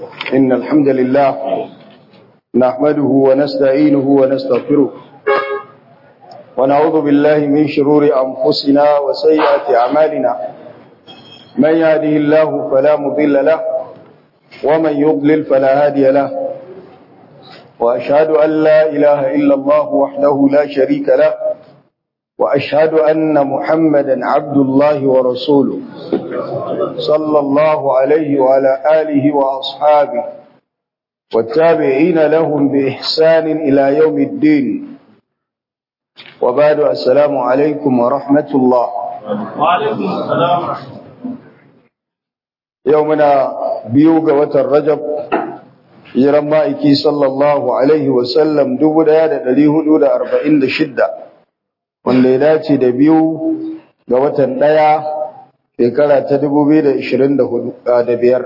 إن الحمد لله نحمده ونستعينه ونستغفره ونعوذ بالله من شرور أنفسنا وسيئات أعمالنا من يهده الله فلا مضل له ومن يضلل فلا هادي له وأشهد أن لا إله إلا الله وحده لا شريك له وأشهد أن محمدا عبد الله ورسوله صلى الله عليه وعلى آله وأصحابه والتابعين لهم بإحسان إلى يوم الدين وبعد السلام عليكم ورحمة الله وعليكم السلام ورحمة يومنا بيوغ وتر رجب hijiran ma'aiki sallallahu Alaihi wasallam shidda, wanda ya dace da biyu ga watan ɗaya shekara ta da biyar.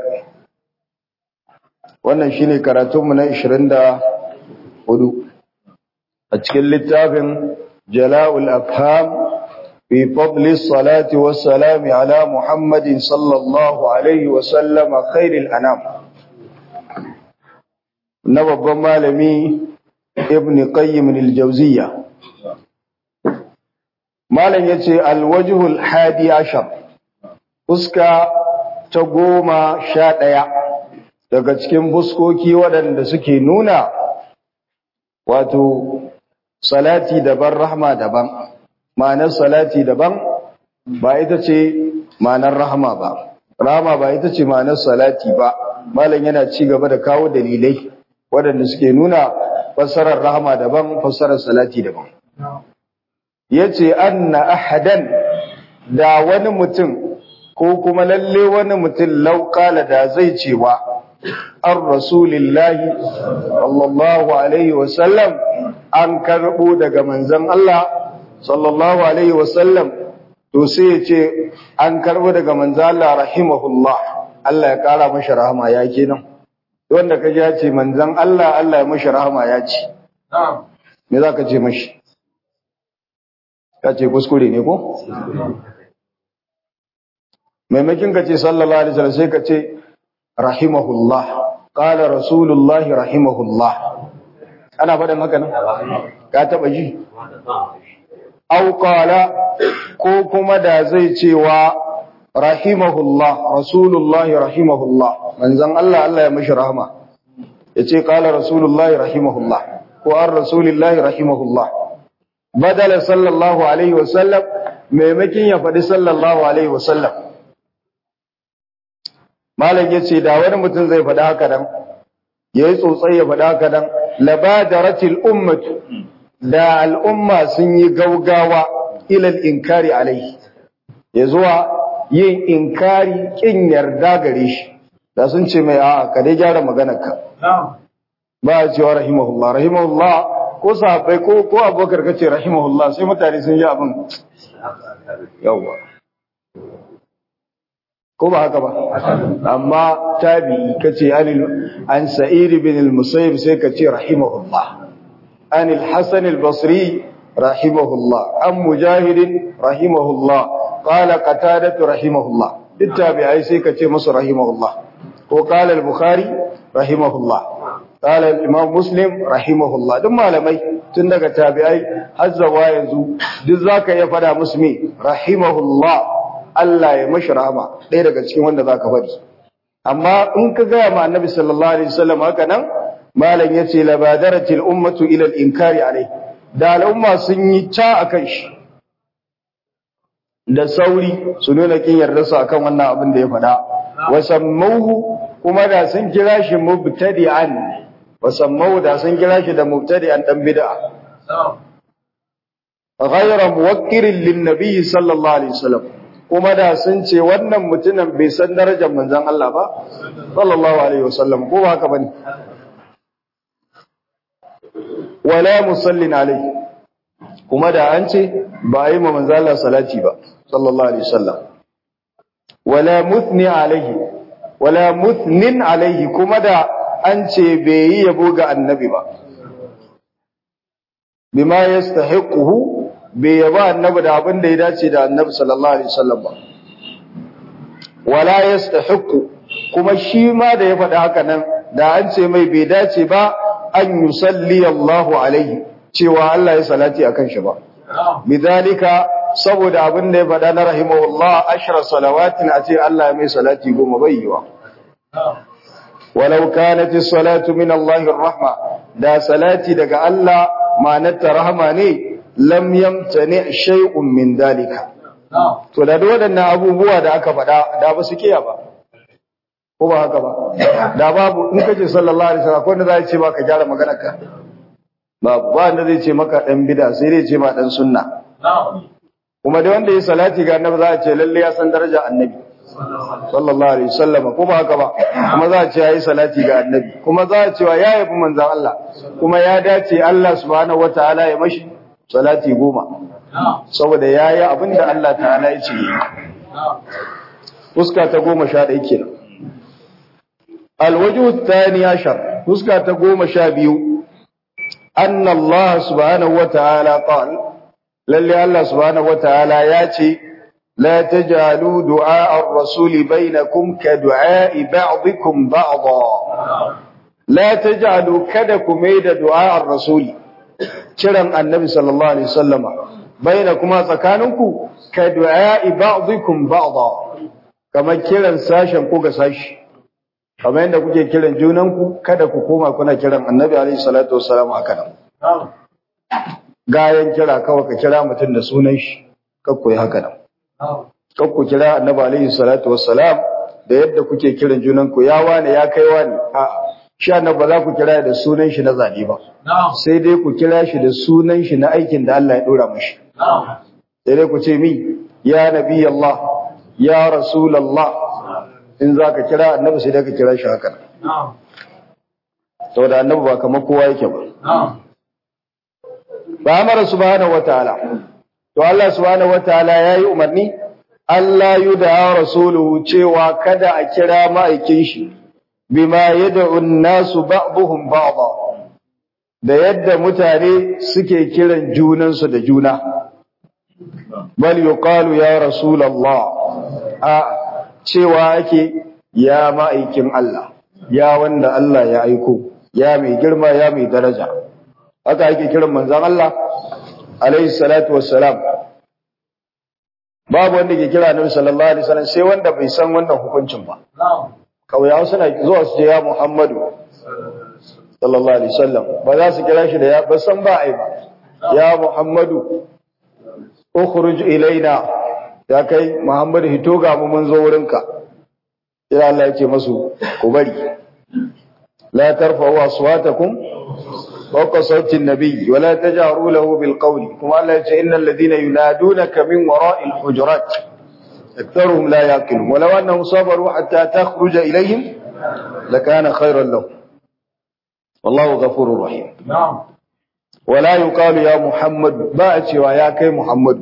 wannan shine karatunmu na hudu. a cikin littafin jala'ul afham fi fadli salati wassalami ala muhammadin sallallahu alaihi wasallama khairil anam na babban malami ibn qayyim al-jawziyya malam yace al-wajhul hadi ashar fuska ta goma sha ɗaya daga cikin fuskoki waɗanda suke nuna wato salati daban rahma daban ma'anar salati daban ba ita ce ma'anar rahma ba rahma ba ita ce ma'anar salati ba malam yana ci gaba da kawo dalilai waɗanda suke nuna fassarar rahama daban fassarar salati daban yace anna ahadan da wani mutum ko kuma lalle wani mutum lauƙala da zai cewa an rasulillahi sallallahu alaihi wasallam an karɓo daga manzon Allah sallallahu alaihi wasallam to sai ya ce an karɓo daga manzon Allah rahimahullah Allah ya ƙara mashi rahama ya kenan wanda ka ji ya ce manzan Allah Allah ya mashi rahama ya ce me za ka ce mashi ka ce kuskure ne ko maimakin ka ce sallallahu alaihi wasallam sai ka ce rahimahullah qala rasulullah rahimahullah ana faɗin haka nan ka taba ji aw qala ko kuma da zai cewa rahimahullah rasulullahi rahimahullah manzon Allah Allah ya mashi rahama yace qala rasulullahi rahimahullah ko ar rasulillahi rahimahullah badala sallallahu alaihi wasallam maimakin ya faɗi sallallahu alaihi wasallam malam yace da wani mutum zai faɗi haka dan yayi tsotsai ya faɗi haka dan labadaratil ummatu da al'umma sun yi gaugawa ilal inkari alaihi ya zuwa yin inkari kin yarda gare shi da sun ce mai a'a ka dai gyara maganarka ba a cewa rahimahullah rahimahullah ko sahabbai ko ko abokar kace rahimahullah sai mutane sun ji abin yawa ko ba haka ba amma tabi'i kace anil an sa'id bin al-musayyib sai kace rahimahullah anil hasan al-basri rahimahullah an mujahid rahimahullah قال قتادة رحمه الله التابعي سي كتي مصر رحمه الله وقال البخاري رحمه الله قال الإمام مسلم رحمه الله دم malamai tun daga tabi'ai har zawa yanzu duk zaka ya fada musulmi rahimahullah Allah ya mashi rahama ɗaya daga cikin wanda zaka faɗi amma in ka ga ma annabi sallallahu alaihi wasallam haka nan malam yace labadaratil ummatu ila al-inkari alai da al'umma sun yi ta akan shi da sauri su nuna kin yarda su akan wannan abin da ya faɗa wasammauhu kuma da sun kira shi mubtadi'an wasammauhu da sun kira shi da mubtadi'an dan bid'a ghayra muwakkirin lin nabiy sallallahu alaihi wasallam kuma da sun ce wannan mutumin bai san darajar manzon Allah ba sallallahu alaihi wasallam ko ba haka bane wala musallin alaihi kuma da an ce ba yi ma manzon Allah salati ba sallallahu alaihi wasallam wala muthni alaihi wala muthnin alaihi kuma da an ce bai yi yabo ga annabi ba bima yastahiquhu bai yaba annabi da abin da ya dace da annabi sallallahu alaihi wasallam ba wala yastahiqu kuma shi ma da ya faɗi haka nan da an ce mai bai dace ba an yusalli Allahu alaihi cewa Allah ya salati akan shi ba bidalika saboda abin da ya faɗa na rahimahullah ashra salawatin a ce Allah ya mai salati goma bai yiwa walau kanat as-salatu min Allah rahma da salati daga Allah ma'anarta rahama ne lam yamtani shay'un min dalika to da waɗannan abubuwa da aka faɗa da ba su kiya ba ko ba haka ba da babu in kace sallallahu alaihi wasallam ko wanda zai ce maka gyara maganar ka babu ba wanda zai ce maka dan bid'a sai dai ce ma dan sunna kuma dai wanda ya salati ga annabi za a ce lalle ya san daraja annabi sallallahu alaihi wasallam ko ba haka ba kuma za a ce yayi salati ga annabi kuma za a ce wa ya yabi manzon Allah kuma ya dace Allah subhanahu wataala ya mashi salati goma saboda yayi abinda Allah ta'ala ya ce fuska ta goma sha ɗaya kenan الوجه الثاني عشر فسكة تقوم شابيو أن الله سبحانه وتعالى قال للي الله سبحانه وتعالى ياتي لا تجعلوا دعاء الرسول بينكم كدعاء بعضكم بعضا لا تجعلوا كدكم ميد دعاء الرسول كرم النبي صلى الله عليه وسلم بينكما سكانكم كدعاء بعضكم بعضا كما كرم ساشا كوكا ساشا kamar yadda kuke kiran junanku kada ku koma kuna kiran annabi alaihi salatu wassalam haka nan gayan kira kawai ka kira mutum da sunan shi kakku yi haka nan kakku kira annabi alaihi salatu wassalam da yadda kuke kiran junanku ya wane ya kai wane a shi annabi ba za ku kira da sunan shi na zane ba sai dai ku kira shi da sunan shi na aikin da Allah ya dora mashi sai dai ku ce mi ya nabi Allah ya rasul Allah in za ka kira annabi sai dai ka kira shi haka saboda annabi ba kamar kowa yake ba ba amara subhanahu wataala to Allah subhanahu wataala yayi umarni Allah yuda rasuluhu cewa kada a kira ma'aikin shi bima yad'u an-nasu ba'dhum ba'dha da yadda mutane suke kiran junansu da juna bal yuqalu ya rasulullah a cewa ake ya ma'aikin Allah ya wanda Allah ya aiko ya mai girma ya mai daraja haka ake kiran manzon Allah alaihi salatu wassalam babu wanda ke kira Annabi sallallahu alaihi wasallam sai wanda bai san wannan hukuncin ba kauyawa suna zuwa su ce ya Muhammadu sallallahu alaihi wasallam ba za su kira shi da ya ba san ba ai ba ya Muhammadu ukhruj ilaina ya kai Muhammadu hito ga mu mun zo wurinka sai Allah ya ce masu ku bari la tarfa'u aswatakum fawqa sawti an-nabiy wa la tajharu lahu bil qawli kuma Allah ya ce innal ladina yunadunaka min wara'il hujurat aktharuhum la yaqilun wa law annahum sabaru hatta takhruja ilayhim lakana khayran lahum wallahu ghafurur rahim na'am wala yuqalu ya muhammad ba a cewa ya kai muhammadu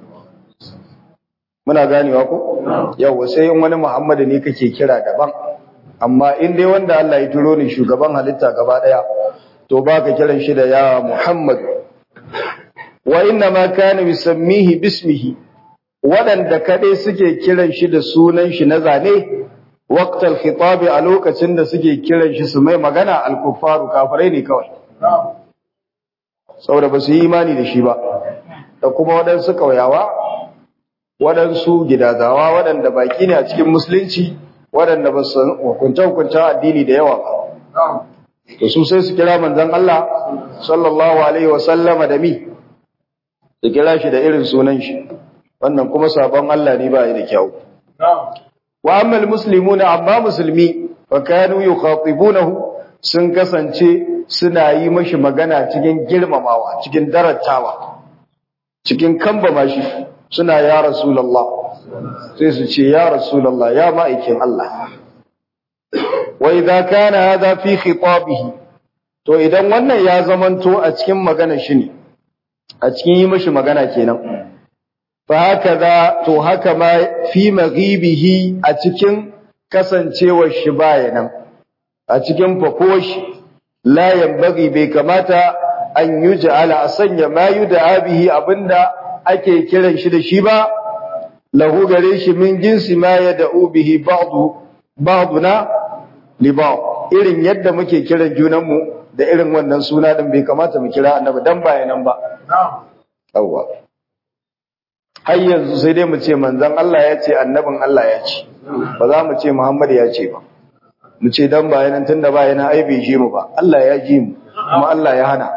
muna ganewa ko yawa sai in wani muhammadu ne kake kira daban amma in dai wanda Allah ya turo ni shugaban halitta gaba daya to baka kiran shi da ya muhammad wa inna ma kana yusammihi bismihi wadanda kadai suke kiran shi da sunan shi na zane waqtal khitab a lokacin da suke kiran shi su mai magana al-kuffaru kafirai ne kawai saboda ba su yi imani da shi ba da kuma waɗansu ƙauyawa waɗansu gidazawa waɗanda baƙi ne a cikin musulunci waɗanda ba su hukunce-hukuncen addini da yawa ba da su sai su kira manzan Allah sallallahu alaihi wasallama da mi su kira shi da irin sunan shi wannan kuma sabon Allah ne ba da kyau wa ammal muslimuna amma musulmi fa kanu yukhatibunahu sun kasance suna yi mashi magana cikin girmamawa cikin darattawa cikin kambama shi suna ya rasulullah sai su ce ya rasulullah ya ma'aikin Allah wa idza kana hadha fi khitabihi to idan wannan ya zamanto a cikin magana shi ne a cikin yi mashi magana kenan fa hakaza to haka ma fi maghibihi a cikin kasancewar shi bayanan a cikin fakoshi la yanbaghi bai kamata an yuj'ala a sanya ma yud'a bihi abinda ake kiran shi da shi ba lahu gare shi min jinsi ma yad'u bihi ba'du ba'duna li ba'd irin yadda muke kiran junanmu da irin wannan suna din bai kamata mu kira annabi dan bayanan ba yawwa har yanzu sai dai mu ce manzon Allah ya ce annabin Allah ya ce ba za mu ce Muhammad ya ce ba mu ce dan bayanan tunda bayanan ai bai ji mu ba Allah ya ji mu kuma Allah ya hana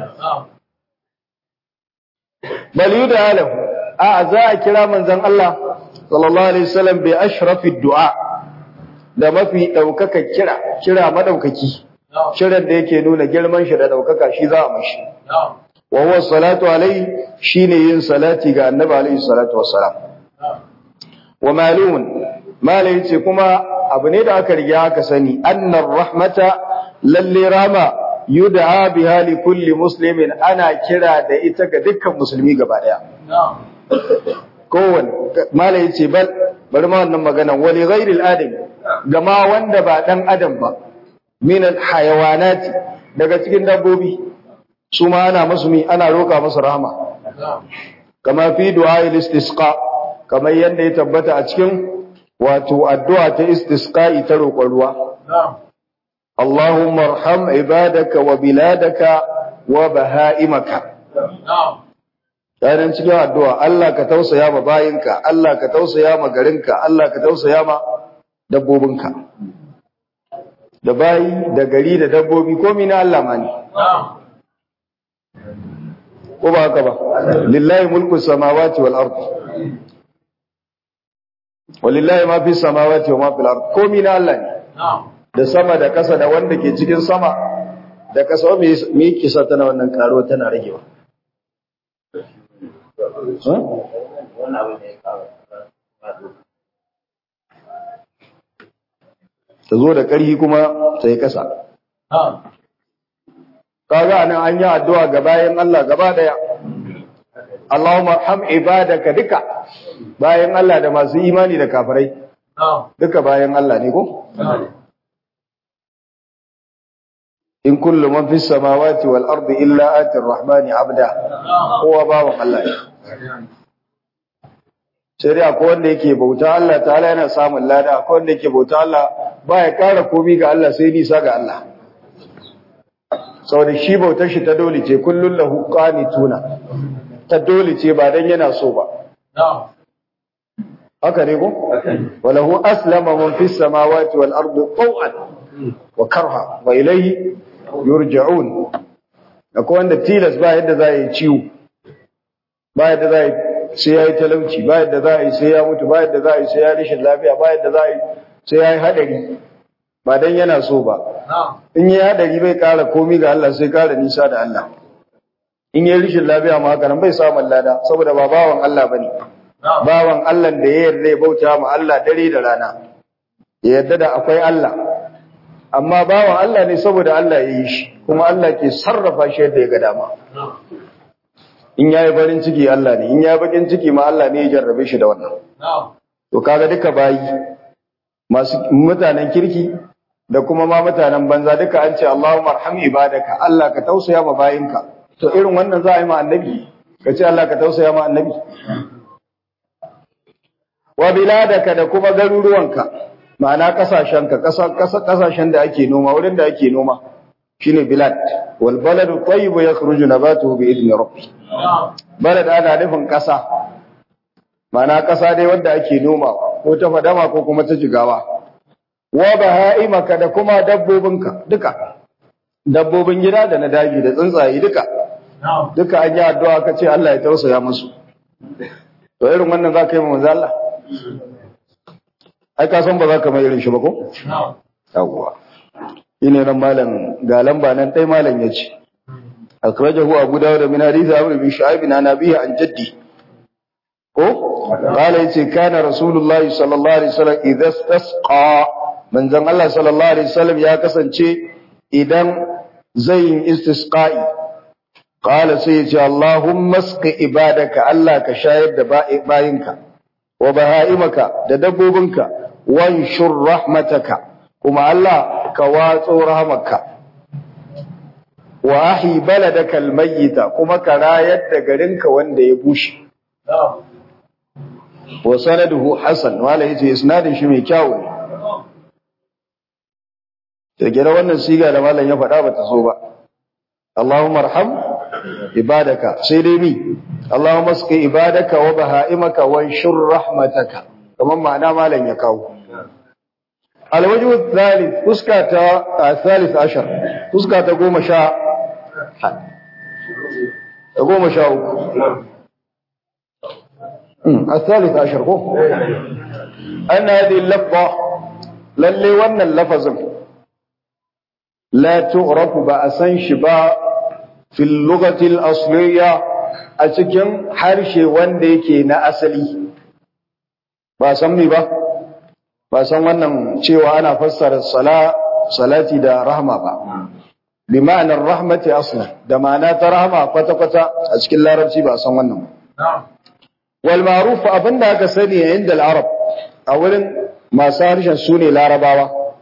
bal yuda lahu a za a kira manzon Allah sallallahu alaihi wasallam bi ashrafi du'a da mafi daukaka kira kira madaukaki kiran da yake nuna girman shi da daukaka shi za a mashi wa huwa salatu alaihi shine yin salati ga annabi alaihi salatu wassalam wa malumun malai ce kuma abu ne da aka riga aka sani annar rahmata lalle rama yud'a biha li kulli muslimin ana kira da ita ga dukkan musulmi gaba daya kowane malai ce bal bari ma wannan maganan wali ghairil adam gama wanda ba dan adam ba min al hayawanati daga cikin dabbobi su ma ana musu mi ana roka musu rahama kama fi du'a istisqa kamar yanda ya tabbata a cikin wato addu'a ta istisqa ta roƙon ruwa اللهم ارحم عبادك وبلادك وبهائمك yayin cikin addu'a Allah ka tausaya ma bayinka Allah ka tausaya ma garinka Allah ka tausaya ma dabbobinka da bayi da gari da dabbobi komai na Allah ma ne ko ba haka ba lillahi mulku samawati wal ard walillahi ma fi samawati wa ma fil ard komai na Allah ne da sama da kasa da wanda ke cikin sama da kasa me me kisa tana wannan karo tana ragewa ta zo da ƙarfi kuma ta yi ƙasa kaga anan an yi addu'a ga bayan Allah gaba daya Allahumma arham ibadaka duka bayan Allah da masu imani da kafirai duka bayan Allah ne ko in kullu man fis samawati wal ardi illa ati rahmani abda kowa bawan Allah ne sai dai akwai wanda yake bauta Allah ta'ala yana samun lada akwai wanda yake bauta Allah baya kara komi ga Allah sai nisa ga Allah saboda shi bautar shi ta dole ce kullun lahu qanituna ta dole ce ba dan yana so ba haka ne ko walahu aslama man fis samawati wal ardi taw'an wa karha wa ilayhi yurja'un akwai wanda tilas ba yadda za yi ciwo ba yadda za yi sai ya yi talauci ba yadda za yi sai ya mutu ba yadda za yi sai ya rishin lafiya ba yadda za yi sai ya yi haɗari ba dan yana so ba in yi haɗari bai ƙara komi ga Allah sai ƙara nisa da Allah in yi rishin lafiya ma haka nan bai samun lada saboda ba bawan Allah bane bawan Allah da ya yarda ya bauta ma Allah dare da rana ya yarda da akwai Allah amma bawan Allah ne saboda Allah ya yi shi kuma Allah ke sarrafa shi yadda ya ga dama in yayi farin ciki Allah ne in yayi bakin ciki ma Allah ne ya jarrabe shi da wannan to kaga duka bayi masu mutanen kirki da kuma ma mutanen banza duka an ce Allahumma arham ibadaka Allah ka tausaya ma bayinka to irin wannan za a yi ma annabi ka ce Allah ka tausaya ma annabi wa biladaka da kuma garuruwanka ma'ana kasashenka kasashen da ake noma wurin da ake noma shine bilad wal baladu tayyibu yakhruju nabatuhu bi idni rabbi balad ana nufin kasa ma'ana kasa dai wanda ake noma ko ta fadama ko kuma ta jigawa wa bahaimaka da kuma dabbobinka duka dabbobin gida da na daji da tsuntsaye duka duka an yi addu'a ka ce Allah ya tausaya musu to irin wannan za ka yi manzo Allah ai ka san ba za ka mai irin shi ba ko yawwa ine nan malam ga lamba nan dai malam yace akhrajahu abu dawud min hadith amr bin shu'aib an nabihi an jaddi ko qala yace kana rasulullahi sallallahu alaihi wasallam idza istasqa manzon Allah sallallahu alaihi wasallam ya kasance idan zai yin istisqa'i qala sai yace allahumma asqi ibadaka Allah ka shayar da bayinka wa baha'imaka da dabbobinka wanshur rahmataka kuma Allah ka watso rahmarka wa ahi baladaka almayyita kuma ka rayar da garinka wanda ya bushe wa sanaduhu hasan wala yace isnadin shi mai kyau ne to gida wannan siga da malam ya faɗa bata so ba Allahumma arham ibadaka sai dai mi Allahumma sqi ibadaka wa bahaimaka wa shur rahmataka kamar ma'ana malam ya kawo الوجه الثالث فسكة الثالث عشر فسكة قوم شاء قوم شاء الثالث عشر قوم أن هذه اللفظة للي ون اللفظ لا تعرف بأسا شباء في اللغة الأصلية أتكن حرشي وانديكي نأسلي بأسمي بأ ba san wannan cewa ana fassara sala salati da rahma ba bi ma'anar rahmati aslan da ma'ana ta rahma kwata kwata a cikin larabci ba san wannan ba wal ma'ruf abinda aka sani inda al-arab a wurin masu harshen su ne larabawa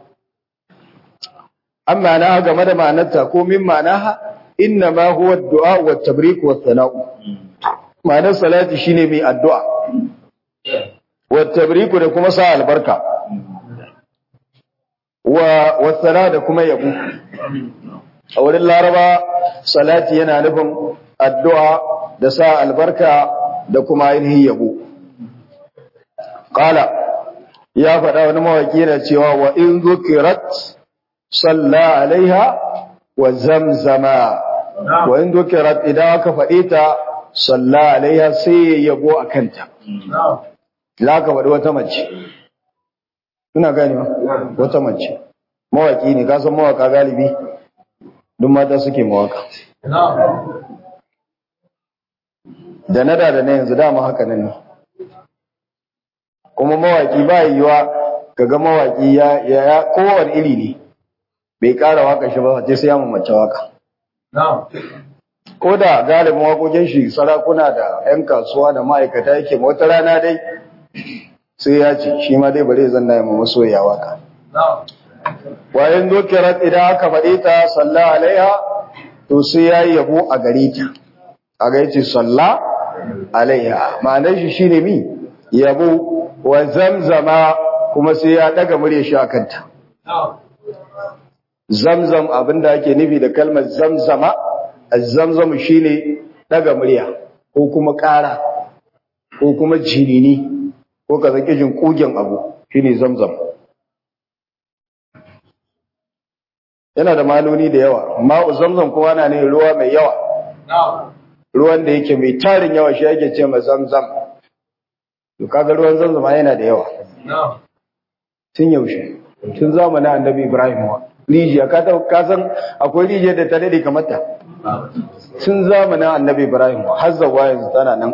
amma na game da ma'anarta ko min ma'anaha inna ma huwa ad-du'a wa at-tabrik wa thanau ma'anar salati shine mai addu'a wa at-tabrik da kuma sa albarka wa wasala da kuma yabo a wurin laraba salati yana nufin addu'a da sa albarka da kuma ainihin yabo qala ya faɗa wani mawaki na cewa wa in zukirat salla alaiha wa zamzama wa in zukirat idan aka faɗe ta salla alaiha sai yabo a kanta la ka faɗi wata mace Suna gani ba? Wata mace. Mawaki ne, ka san mawaka galibi, duk mata suke mawaka. Da na da da na yanzu dama haka nan ne. Kuma mawaki ba yiwuwa kaga mawaki ya ya kowane iri ne. Bai ƙara waka shi ba, sai ya mace waka. Ko da galibin waƙoƙin shi sarakuna da 'yan kasuwa da ma'aikata yake wata rana dai sai ya ce shi ma dai bare zan na yi masoya waka wayan dokirat idan aka faɗe ta salla alaiha to sai ya yi yabo a gare ta a ga yace salla alaiha ma'anar shi shine mi yabo wa zamzama kuma sai ya daga murya shi akan ta zamzam abinda ake nufi da kalmar zamzama az-zamzam shine daga murya ko kuma ƙara ko kuma jinini ko ka zaki jin kugen abu shine zamzam yana da maloni da yawa ma'u zamzam kowa na ne ruwa mai yawa ruwan da yake mai tarin yawa shi yake ce ma zamzam to kaga ruwan zamzam yana da yawa tun yaushe tun zamanin annabi ibrahim wa rijiya ka ta ka san akwai rijiyar da ta dade kamar ta tun zamanin annabi ibrahim wa har zawa yanzu tana nan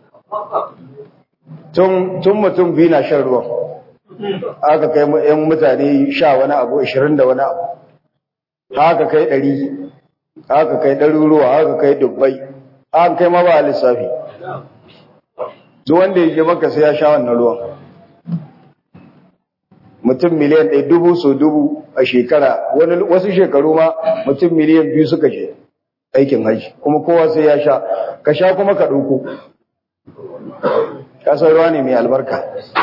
tun mutum biyu na shan ruwan aka kai yan mutane sha wani abu ashirin da wani abu haka kai ɗari haka kai ɗaruruwa haka kai dubbai haka kai ma ba lissafi duk wanda ya je maka sai ya sha wannan ruwan mutum miliyan ɗaya dubu so dubu a shekara wani wasu shekaru ma mutum miliyan biyu suka je aikin haji kuma kowa sai ya sha ka sha kuma ka ɗauko kasar ruwa ne mai albarka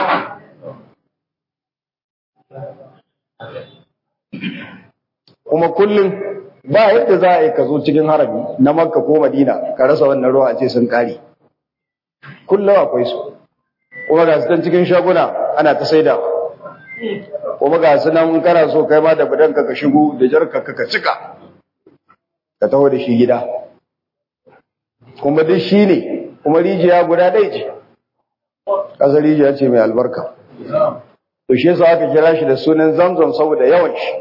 kuma kullum ba yadda za a yi ka zo cikin harami na makka ko madina ka rasa wannan ruwa a ce sun kare kullum akwai su kuma ga su cikin shaguna ana ta saida kuma ga su nan kana so kai ma da budanka ka shigo da jarka ka cika ka taho da shi gida kuma duk shi ne kuma rijiya guda ɗaya ce ƙasar rijiya ce mai albarka to shi yasa aka kira shi da sunan zamzam saboda yawan shi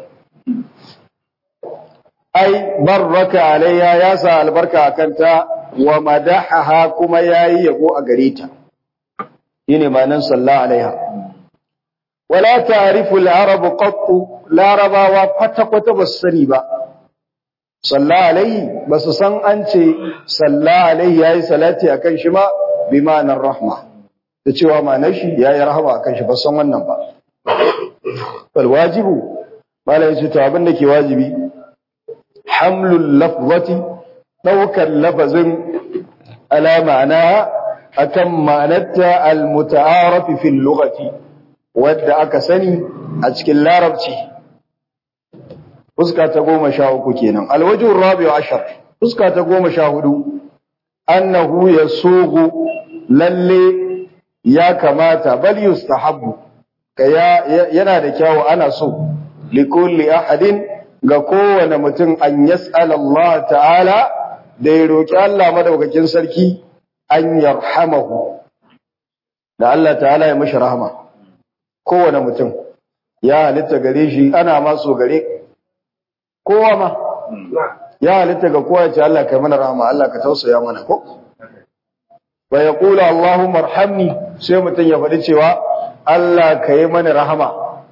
ai barraka alayya ya sa albarka a kanta wa madahaha kuma yayi yabo a gare ta shine ma'anar sallallahu alaiha wala ta'rifu al-arab qattu larabawa kwata kwata basu sani ba sallallahu alaihi basu san an ce sallallahu alaihi yayi salati akan shi ma bi ma'anar rahma da cewa ma'anar shi yayi rahama akan shi ba san wannan ba fal wajibu malai ce to abin da ke wajibi hamlul lafzati daukar lafazin ala ma'ana akan ma'anarta al-muta'arif fi al-lughati wadda aka sani a cikin larabci fuska ta goma sha uku kenan alwajin rabi'u ashar fuska ta goma sha hudu annahu yasugu lalle ya kamata bal yustahabbu kaya yana da kyawu ana so likulli ahadin ga kowane mutum an yas'al Allah ta'ala da ya roki Allah madaukakin sarki an yarhamahu da Allah ta'ala ya mishi rahama kowane mutum ya halitta gare shi ana ma so gare kowa ma ya halitta ga kowa ce Allah kai mana rahama Allah ka tausaya mana ko wa yaqulu Allahumma arhamni sai mutum ya faɗi cewa Allah kai mana rahama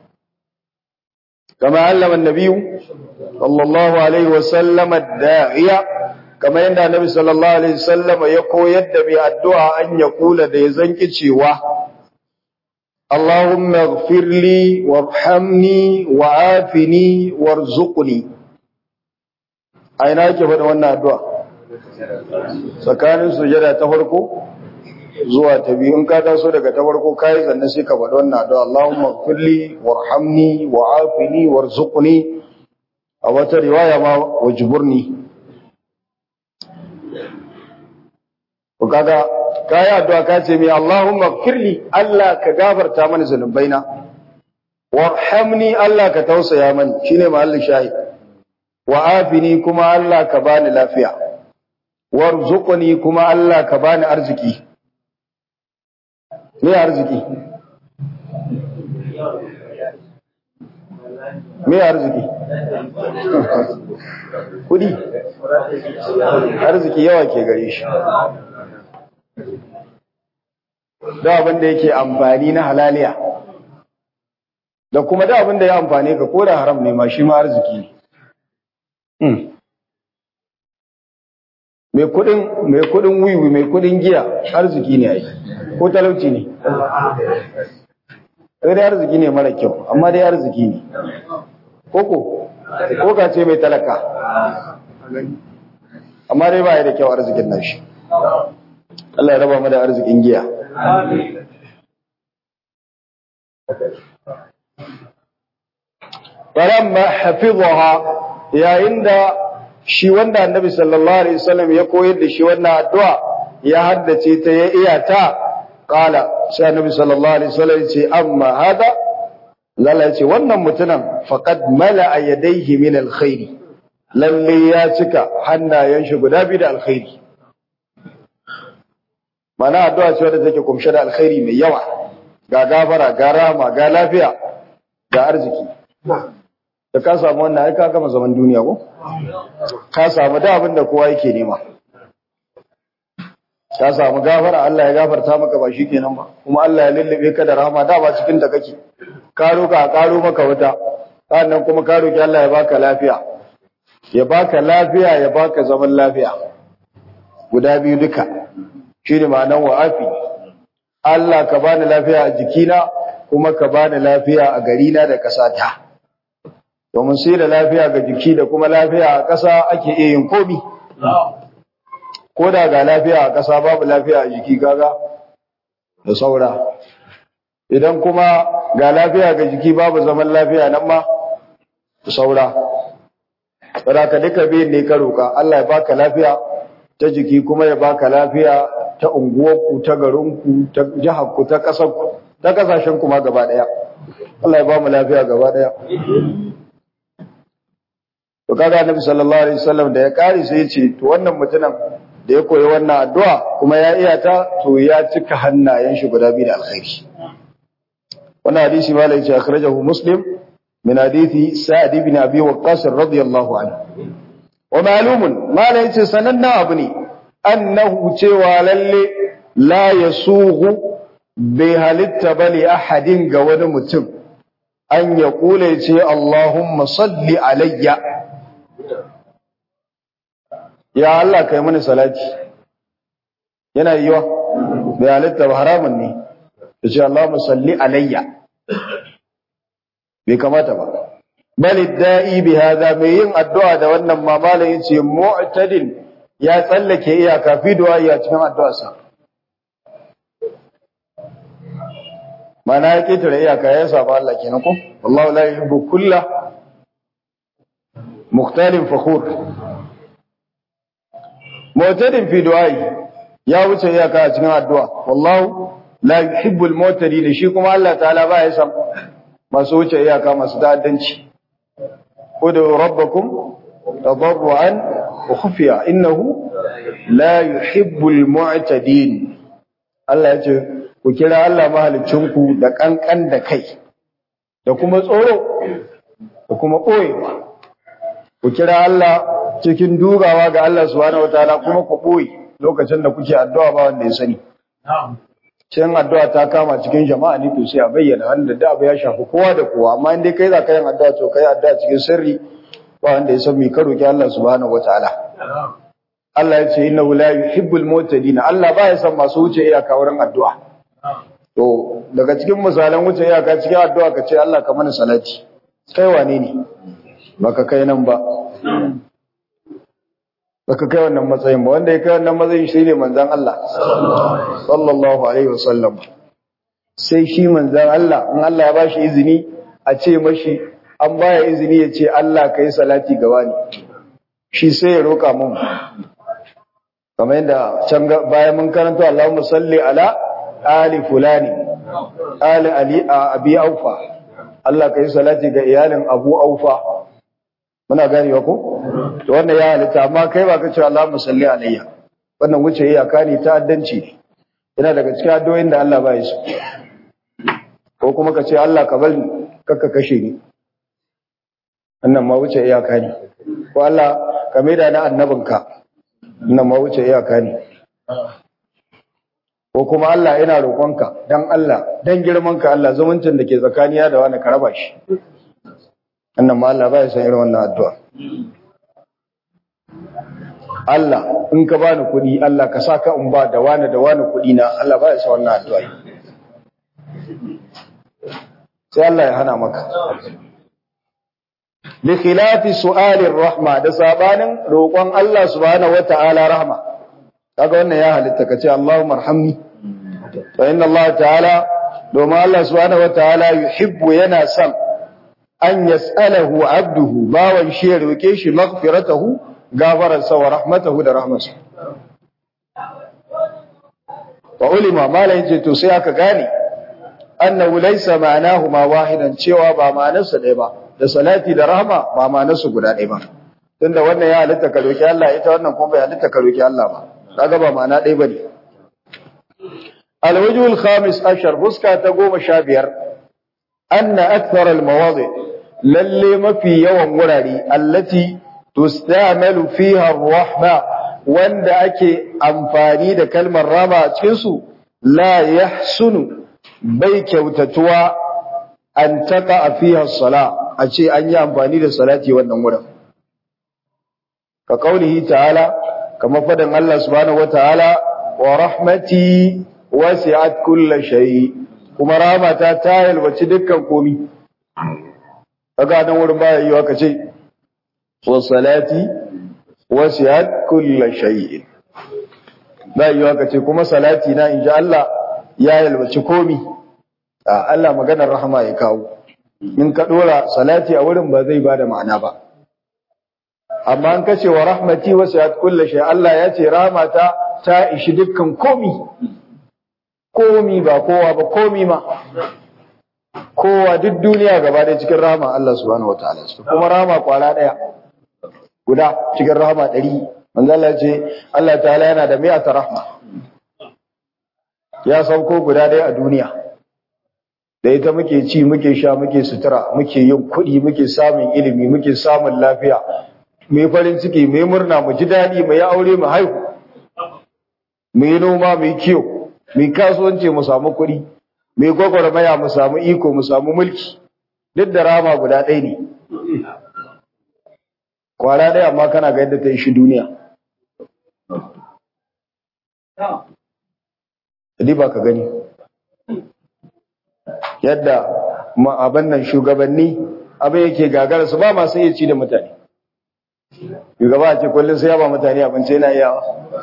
kama allama annabi sallallahu alaihi wa sallam ad-da'iya kama yanda annabi sallallahu alaihi wasallam ya koyar da mai addu'a an ya kula da ya zanki cewa Allahumma ighfir li warhamni wa'afini warzuqni aina yake faɗa wannan addu'a tsakanin sujada ta farko zuwa ta biyu in ka taso daga ta farko kai sannan sai ka faɗa wannan addu'a Allahumma ighfir li warhamni wa'afini warzuqni a wata riwaya ma wajburni Ku kaga kayi addu'a ka ce mai Allahumma firli Allah ka gafarta mani zunubaina warhamni Allah ka tausaya mani shine mahallin shahid wa afini kuma Allah ka bani lafiya warzuqni kuma Allah ka bani arziki me arziki me arziki kudi arziki yawa ke gare shi da abin da yake amfani na halaliya da kuma da abin da ya amfani ka ko da haram ne ma shi ma arziki ne mai kudin mai kudin wiwi mai kudin giya arziki ne ai ko talauci ne sai dai arziki ne mara kyau amma dai arziki ne koko ko ka ce mai talaka amma dai ba ya da kyau arzikin nashi Allah ya raba mu da arzikin giya falamma hafizaha yayin da shi wanda annabi sallallahu alaihi wasallam ya koyar da shi wannan addu'a ya haddace ta ya iya ta qala sai annabi sallallahu alaihi wasallam ya ce amma hada lalla ya ce wannan mutumin faqad mala'a yadayhi min alkhair lalle ya cika hannayen shi guda biyu da alkhairi mana addu'a ce wadda take kumshe da alkhairi mai yawa ga gafara ga rama ga lafiya ga arziki da ka samu wannan ai ka gama zaman duniya ko ka samu da abin da kowa yake nema ka samu gafara Allah ya gafarta maka ba shikenan ba kuma Allah ya lullube ka da rahama da ba cikin ta kake ka roka karo maka wata sannan kuma ka roki Allah ya baka lafiya ya baka lafiya ya baka zaman lafiya guda biyu duka shine ma'anar wa'afi Allah ka bani lafiya a jikina kuma ka bani lafiya a garina da ƙasata domin sai da lafiya ga jiki da kuma lafiya a ƙasa ake iya yin komi ko da ga lafiya a ƙasa babu lafiya a jiki gaga da saura idan kuma ga lafiya ga jiki babu zaman lafiya nan ma da saura ka duka biyun ne ka roƙa Allah ya baka lafiya ta jiki kuma ya baka lafiya ta unguwarku ta garinku ta jiharku ta ƙasarku ta ƙasashenku ma gaba ɗaya Allah ya ba mu lafiya gaba ɗaya to kaga annabi sallallahu alaihi wasallam da ya kare sai ya ce to wannan mutumin da ya koyi wannan addu'a kuma ya iya ta to ya cika hannayen shi guda biyu da alkhairi wannan hadisi malai ce akhrajahu muslim min hadithi sa'd ibn abi waqqas radiyallahu anhu wa ma'lumun malai ce sananna abu ne annahu cewa lalle la yasughu bai halitta bali ahadin ga wani mutum an ya kula ce Allahumma salli alayya ya Allah kai mani salati yana yiwa bai halitta ba haramun ne ya ce Allahumma salli alayya bai kamata ba bal da'i bi hada mai yin addu'a da wannan mamalin yace mu'tadil ya tsallake iyaka fi du'a ya cikin addu'arsa mana ya ketare iyaka ya saba Allah kenan ko wallahu la yuhibbu kulla mukhtalin fakhur mu'tadin fi du'ai ya wuce iyaka a cikin addu'a wallahu la yuhibbul mu'tadin shi kuma Allah ta'ala ba ya san masu wuce iyaka masu ta'addanci udu rabbakum tadarruan wa khufiya innahu la yuhibbul mu'tadin Allah ya ce ku kira Allah mahalicinku da kankan da kai da kuma tsoro da kuma ɓoyewa ku kira Allah cikin dugawa ga Allah subhanahu wataala kuma ku ɓoye lokacin da kuke addu'a ba wanda ya sani cikin addu'a ta kama cikin jama'a ne to sai a bayyana wanda da abu ya shafi kowa da kowa amma in dai kai za ka yin addu'a to kai addu'a cikin sirri ba wanda ya san me ka roki Allah subhanahu wataala Allah ya ce innahu la yuhibbul mu'tadin Allah ba ya san masu wuce iyaka wurin addu'a to daga cikin misalan wuce iyaka cikin addu'a ka ce Allah ka mana salati kai wane ne baka kai nan ba baka kai wannan matsayin ba wanda ya kai wannan matsayin shi ne manzon Allah sallallahu alaihi wasallam sai shi manzon Allah in Allah ya bashi izini a ce mashi an baya izini ya ce Allah kai salati ga wani shi sai ya roka mun kamar yadda can bayan mun karanta Allahumma salli ala ali fulani ali ali abi aufa Allah kai salati ga iyalin Abu Aufa muna ganewa ko to wannan ya halitta amma kai ba ka ce Allahumma salli alayya wannan wuce iyaka ne ta addanci ne yana daga cikin addu'o'in da Allah ba ya so ko kuma ka ce Allah ka bari kakka kashe ni wannan ma wuce iyaka ne ko Allah ka maida na annabinka wannan ma wuce iyaka ne ko kuma Allah ina roƙonka dan Allah dan girmanka Allah zumuncin da ke tsakaniya da wani ka raba shi annan ma Allah ba ya san irin wannan addu'a Allah in ka bani kuɗi Allah ka saka in ba da wani da wani kuɗi na Allah ba ya san wannan addu'a sai Allah ya hana maka bi khilafi su'alir rahma da sabanin roƙon Allah subhanahu wata'ala rahma kaga wannan ya halitta ka ce Allahumma arhamni fa inna Allah ta'ala domin Allah subhanahu wata'ala yuhibbu yana son an yas'alahu abduhu bawan shi ya roke shi maghfiratahu gafararsa wa rahmatahu da rahmarsa wa ulima malai ce to sai aka gane annahu laysa ma'anahu ma wahidan cewa ba ma'anarsa ɗaya ba da salati da rahma ba ma'anarsu guda ɗaya ba tunda wannan ya halitta ka roki Allah ita wannan kuma bai halitta ka roki Allah ba kaga ba ma'ana ɗaya bane alwajhul khamis ashar fuska ta goma sha biyar anna akthar almawadi lalle mafi yawan wurare allati tustamalu fiha arrahma wanda ake amfani da kalmar rama a cikin su la yahsunu bai kyautatuwa an taka fiha sala a ce an yi amfani da salati wannan wurin ka kaulihi ta'ala kamar faɗin Allah subhanahu wataala wa rahmati wasi'at kulli shay kuma rahmata ta yalwaci dukkan komi kaga nan wurin baya yiwa ka ce wa salati wasi'at kulli shay ba yiwa ka ce kuma salati na inji Allah ya yalwaci komi a Allah maganar rahama ya kawo in ka dora salati a wurin ba zai bada ma'ana ba amma an kace wa rahmati wasi'at kulli shay Allah ya ce rahmata ta ishi dukkan komi komi ba kowa ba komi ma kowa duk duniya gaba da cikin rahama Allah subhanahu wataala kuma rahama kwara daya guda cikin rahama 100 manzo Allah ya ce Allah ta'ala yana da mi'ata rahma ya sauko guda daya a duniya da ita muke ci muke sha muke sutura muke yin kuɗi muke samun ilimi muke samun lafiya mu yi farin ciki mu yi murna mu ji daɗi mu yi aure mu haihu mu yi noma mu yi kiyo mu yi kasuwanci mu samu kuɗi mu yi gwagwarmaya mu samu iko mu samu mulki duk da rama guda ɗaya ne kwara ɗaya amma kana ga yadda ta yi shi duniya ba ka gani yadda abin nan shugabanni abin yake gagara su ba masu iya ci da mutane shugaba ce kullum sai ya ba mutane abinci yana yawa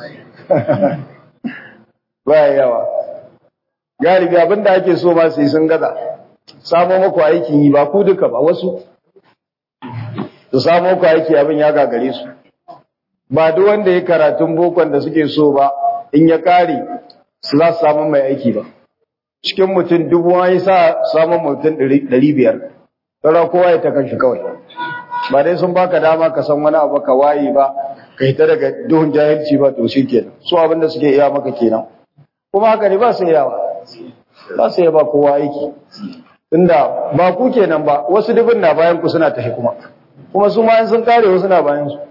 ba yawa galibi abin da ake so ma su yi sun gaza samo maku aikin yi ba ku duka ba wasu su samu ku aiki abin ya gagare su ba duk wanda ya karatun bokon da suke so ba in ya kare su za su samu mai aiki ba cikin mutum dubu an yi sa samun mutum ɗari biyar sauran kowa ya ta kanshi kawai ba dai sun baka dama ka san wani abu ka waye ba ka hita daga duhun jahilci ba to shi kenan su abin da suke iya maka kenan kuma haka ne ba su yawa ba su ba kowa aiki tunda ba ku kenan ba wasu dubin na bayan ku suna tafi kuma kuma su ma sun kare wasu na bayan su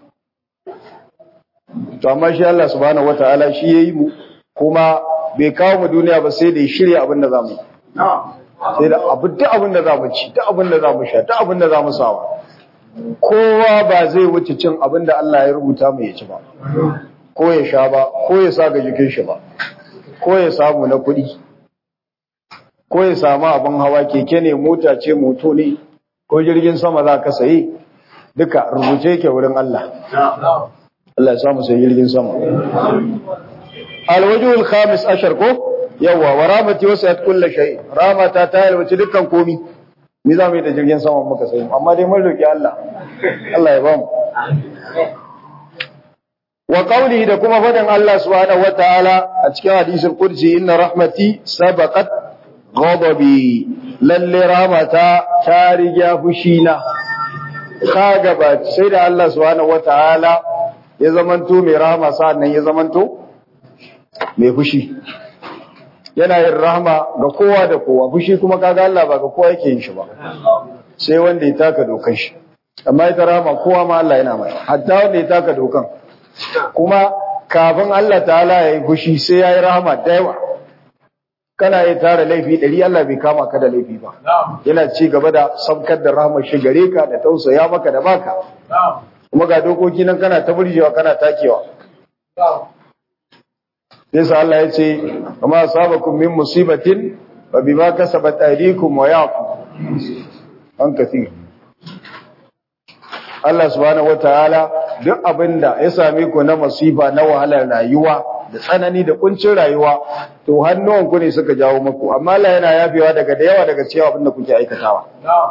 to amma shi Allah subhanahu wataala shi yayi mu kuma bai kawo mu duniya ba sai da ya shirya abin da zamu sai da abu duk abin da zamu ci duk abin da zamu sha duk abin da zamu sawa kowa ba zai wuce cin abin da Allah ya rubuta mu ya ci ba ko ya sha ba ko ya sa ga jikin shi ba ko ya samu na kuɗi ko ya samu abin hawa keke ne mota ce moto ne ko jirgin sama za ka sayi duka rubuce yake wurin Allah Allah ya samu sai jirgin sama alwajhul khamis ashar ko yawa wa ramati wasat kulli shay ramata ta yalwaci dukkan komi ni za mu yi da jirgin sama muka sayi amma dai mun roki Allah Allah ya bamu wa qawlihi da kuma fadan Allah subhanahu wataala a cikin hadisul qudsi inna rahmati sabaqat ghadabi lalle rahmata ta riga fushina ka gaba sai da Allah subhanahu wataala ya zamanto mai rahama sa'annan ya zamanto mai fushi yana yin rahama ga kowa da kowa fushi kuma kaga Allah ba ga kowa yake yin shi ba sai wanda ya taka dokan shi amma ita rahama kowa ma Allah yana mai hatta wanda ya taka dokan kuma kafin Allah ta'ala ya yi fushi sai ya yi rahama da yawa kana yi tara laifi ɗari Allah bai kama ka da laifi ba yana ci gaba da sabkar da rahamar shi gare ka da tausaya maka da baka kuma ga dokoki nan kana ta burjewa kana takewa yasa Allah ya ce amma asabakum min musibatin fa bima kasabat aydikum wa ya'fu an kathir Allah subhanahu wataala duk abinda ya same ku na masifa na wahalar rayuwa da tsanani da kuncin rayuwa to hannuwan ku ne suka jawo muku amma Allah yana yafewa daga da yawa daga cewa abinda kuke aikatawa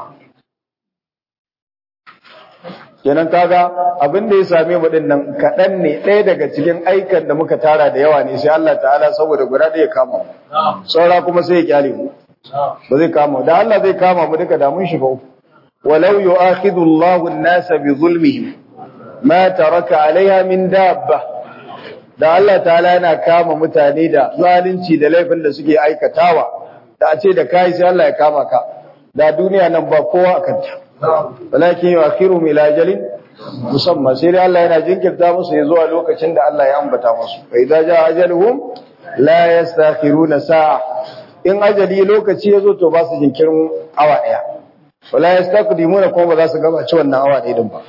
kenan kaga abin da ya same mu din nan kaɗan ne ɗaya daga cikin aikan da muka tara da yawa ne sai Allah ta'ala saboda guda ɗaya kama mu saura kuma sai ya kyale mu ba zai kama da Allah zai kama mu duka da mun shiga uku walau yu'akhidhu Allahu an-nasa bi zulmihim ma taraka 'alayha min dabba da Allah ta'ala yana kama mutane da zalunci da laifin da suke aikatawa da a ce da kai sai Allah ya kama ka da duniya nan ba kowa a kanta walakin yu'akhiruhum ila ajalin musamman sai dai Allah yana jinkirta musu ya zuwa lokacin da Allah ya ambata musu fa idza jaa ajaluhum la yastakhiruna sa'a in ajali lokaci yazo to ba su jinkirin awa daya wala yastaqdimuna kuma ba za su gabaci wannan awa daya din ba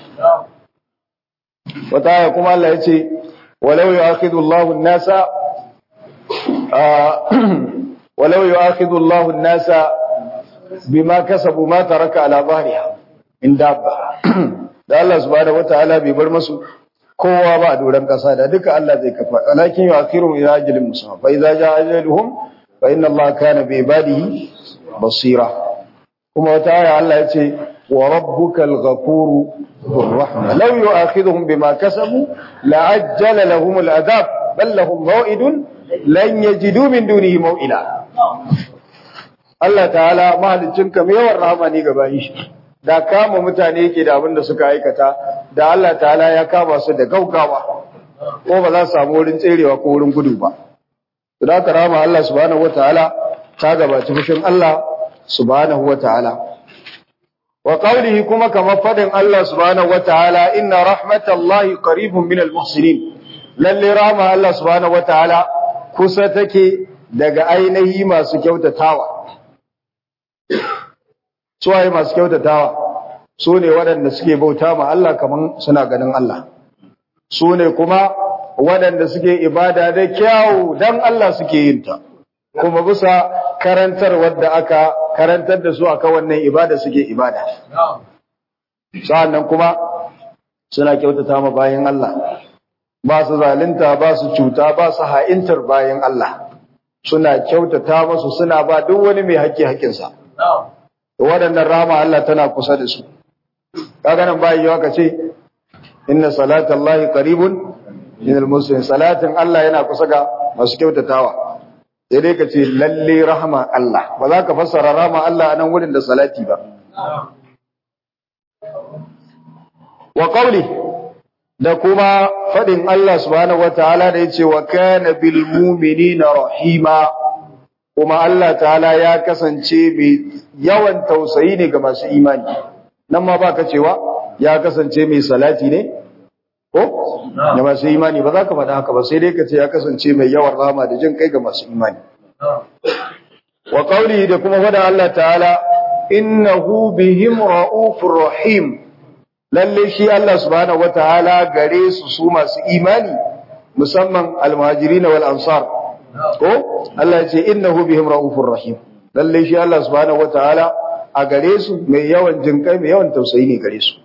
wata aya kuma Allah ya ce walau yu'akhidhu Allahu an-nasa walau yu'akhidhu Allahu an-nasa bima kasabu ma taraka ala dhahriha in dabba da Allah subhanahu wataala bai bar masu kowa ba a doran kasa da duka Allah zai kafa walakin yu'akhiruhum ila ajalin musamma fa idza jaa ajaluhum fa inna Allah kana bi ibadihi basira kuma wata aya Allah ya ce wa rabbukal ghafuru dhur rahma law yu'akhidhuhum bima kasabu la'ajjala lahum al'adab bal lahum maw'idun lan yajidu min dunihi maw'ila Allah ta'ala mahaliccinka mai yawan rahama ne ga bayin shi da kama mutane yake da abin da suka aikata da Allah ta'ala ya kama su da gaugawa ko ba za su samu wurin tserewa ko wurin gudu ba to da ka rama Allah subhanahu wataala ta gabaci fushin Allah subhanahu wataala wa qawlihi kuma kamar fadin Allah subhanahu wataala inna rahmatallahi qaribun minal muhsinin lalle rahma Allah subhanahu wataala kusa take daga ainihi masu kyautatawa suwaye masu kyautatawa su ne waɗanda suke bauta ma Allah kaman suna ganin Allah su ne kuma waɗanda suke ibada da kyawu dan Allah suke yin ta kuma bisa karantar wadda aka karantar da su aka wannan ibada suke ibada sa'annan kuma suna kyautata ma bayan Allah ba su zalunta ba su cuta ba su ha'intar bayan Allah suna kyautata masu suna ba duk wani mai haƙƙi haƙƙinsa waɗannan rama Allah tana kusa da su kaga nan bai yawa kace inna salatallahi qaribun minal muslimin salatin Allah yana kusa ga masu kyautatawa sai dai kace lalle rahama Allah ba za ka fassara rahama Allah a nan wurin da salati ba wa qawli da kuma fadin Allah subhanahu wataala da yace wa kana bil mu'minina rahima kuma Allah ta'ala ya kasance mai yawan tausayi ne ga masu imani nan ma baka cewa ya kasance mai salati ne ko da masu imani ba za ka faɗa haka ba sai dai ka ce ya kasance mai yawan rahama da jin kai ga masu imani wa qawli da kuma fada Allah ta'ala innahu bihim raufur rahim lalle shi Allah subhanahu wataala gare su su masu imani musamman almuhajirin wal ansar ko Allah ya ce innahu bihim raufur rahim lalle shi Allah subhanahu wataala a gare su mai yawan jinkai mai yawan tausayi ne gare su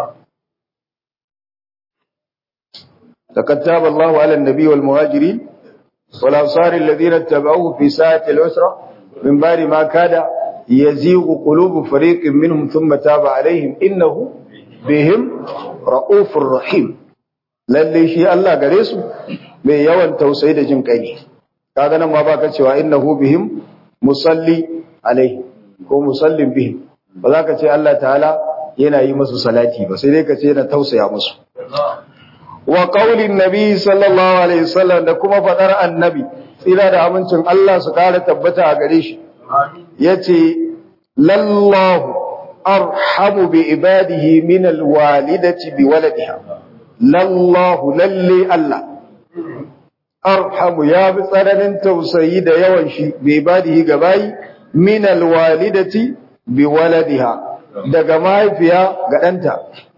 لقد تاب الله على النبي والمهاجرين والأنصار الذين اتبعوه في ساعة العسرة من بعد ما كاد يزيغ قلوب فريق منهم ثم تاب عليهم إنه بهم رؤوف رحيم lalle shi Allah gare su mai yawan tausayi da jin kai ne kaga nan ma baka cewa innahu bihim musalli alaihi ko musallin bihim ba za ka ce Allah ta'ala yana yi musu salati ba sai dai ka ce yana tausaya musu wa qaulin nabi sallallahu alaihi wasallam da kuma fadar annabi tsira da amincin Allah su kare tabbata a gare shi yace lallahu arhamu bi ibadihi min alwalidati bi waladiha lallahu lalle Allah arhamu ya bi tsananin tausayi da yawan shi bi ibadihi gabayi min alwalidati bi waladiha daga mahaifiya ga ɗanta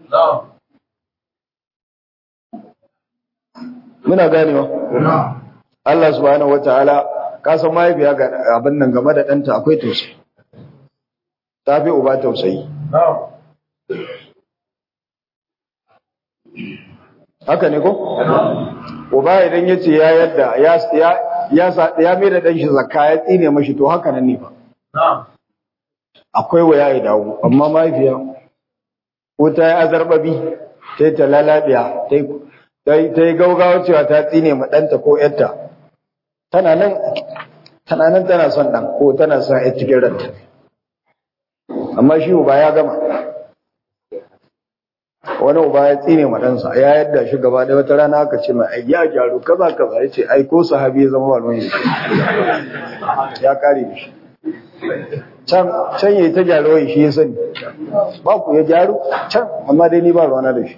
muna ganewa Allah subhanahu wataala ka san mahaifiya ga abin nan game da ɗanta akwai tausayi ta fi uba tausayi haka ne ko uba idan ya ce ya yadda ya ya ya mai da ɗan shi zakka ya tsine mashi to haka nan ne ba akwai waya ya dawo amma mahaifiya ko ta yi azarbabi ta yi ta lalabiya ta yi gaugawa cewa ta tsine ma ɗanta ko ‘yarta tana nan tana nan tana son ɗan ko tana son ‘yar cikin ranta amma shi uba ya gama wani uba ya tsine ma ɗansa ya yadda shi gaba da wata rana aka ce mai ai ya gyaru kaza kaza ya ce ai ko sahabi ya zama wani ya kare da shi can can yayi ta gyaro shi ya sani ba ku ya gyaru can amma dai ni ba ruwana da shi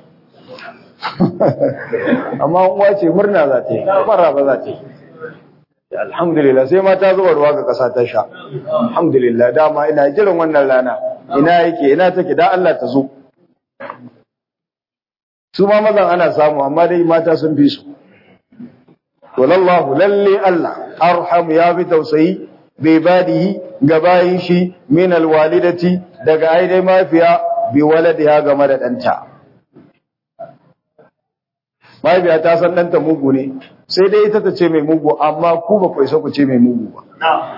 amma uwa ce murna za ta yi mara ba za ta yi alhamdulillah sai ma ta zuba ruwa ga ƙasa ta sha alhamdulillah dama ina jiran wannan rana ina yake ina take da Allah ta zo su ma mazan ana samu amma dai mata sun fi su to lallahu lalle Allah arham ya fi tausayi bai badihi ga bayin shi min alwalidati daga aidai mafiya bi waladiha game da ɗanta. Mahaifiya ta san ɗanta mugu ne, sai dai ita ta ce mai mugu, amma ku ba ku isa ku ce mai mugu ba.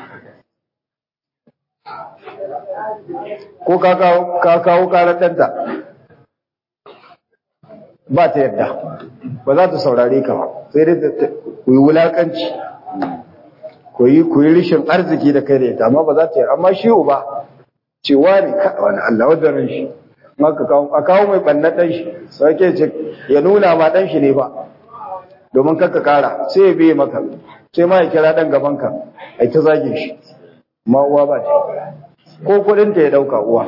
Ko ka kawo karar ɗanta, ba ta yadda, ba za ta saurare ka ba, sai dai ku yi wulaƙanci, ku yi rishin arziki da kai da ita, amma ba za ta yi, amma shi ba, cewa ne wani Allah wadda ran shi. a kawo mai ɓannan ɗan shi sauke ce ya nuna ma ɗan shi ne ba domin kakka kara sai ya biye maka sai ma ya kira ɗan gabanka a ta zage shi ma uwa ba ta ko kuɗinta ya ɗauka uwa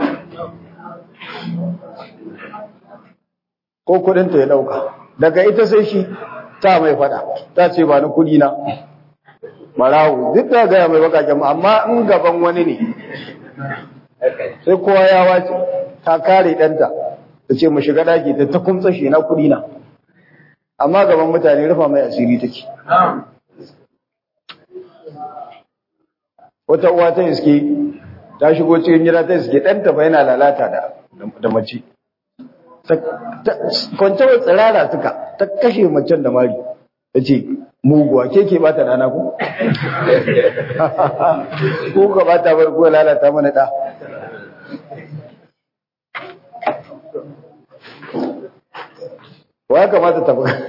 ko kuɗinta ya ɗauka daga ita sai shi ta mai faɗa ta ce ba na kuɗi na marawu duk da gaya mai bakaken amma in gaban wani ne sai kowa ya wace ta kare ɗanta ta ce mu shiga ɗaki ta ta kumtsa shi na kuɗi na amma gaban mutane rufa mai asiri take wata uwa ta iske ta shigo cikin gida ta iske ɗanta fa yana lalata da da mace kwance wa tsirara suka ta kashe macen da mari ta ce muguwa ke ke bata dana ku ko ka bata bar ko lalata mana da ba kamata ta buga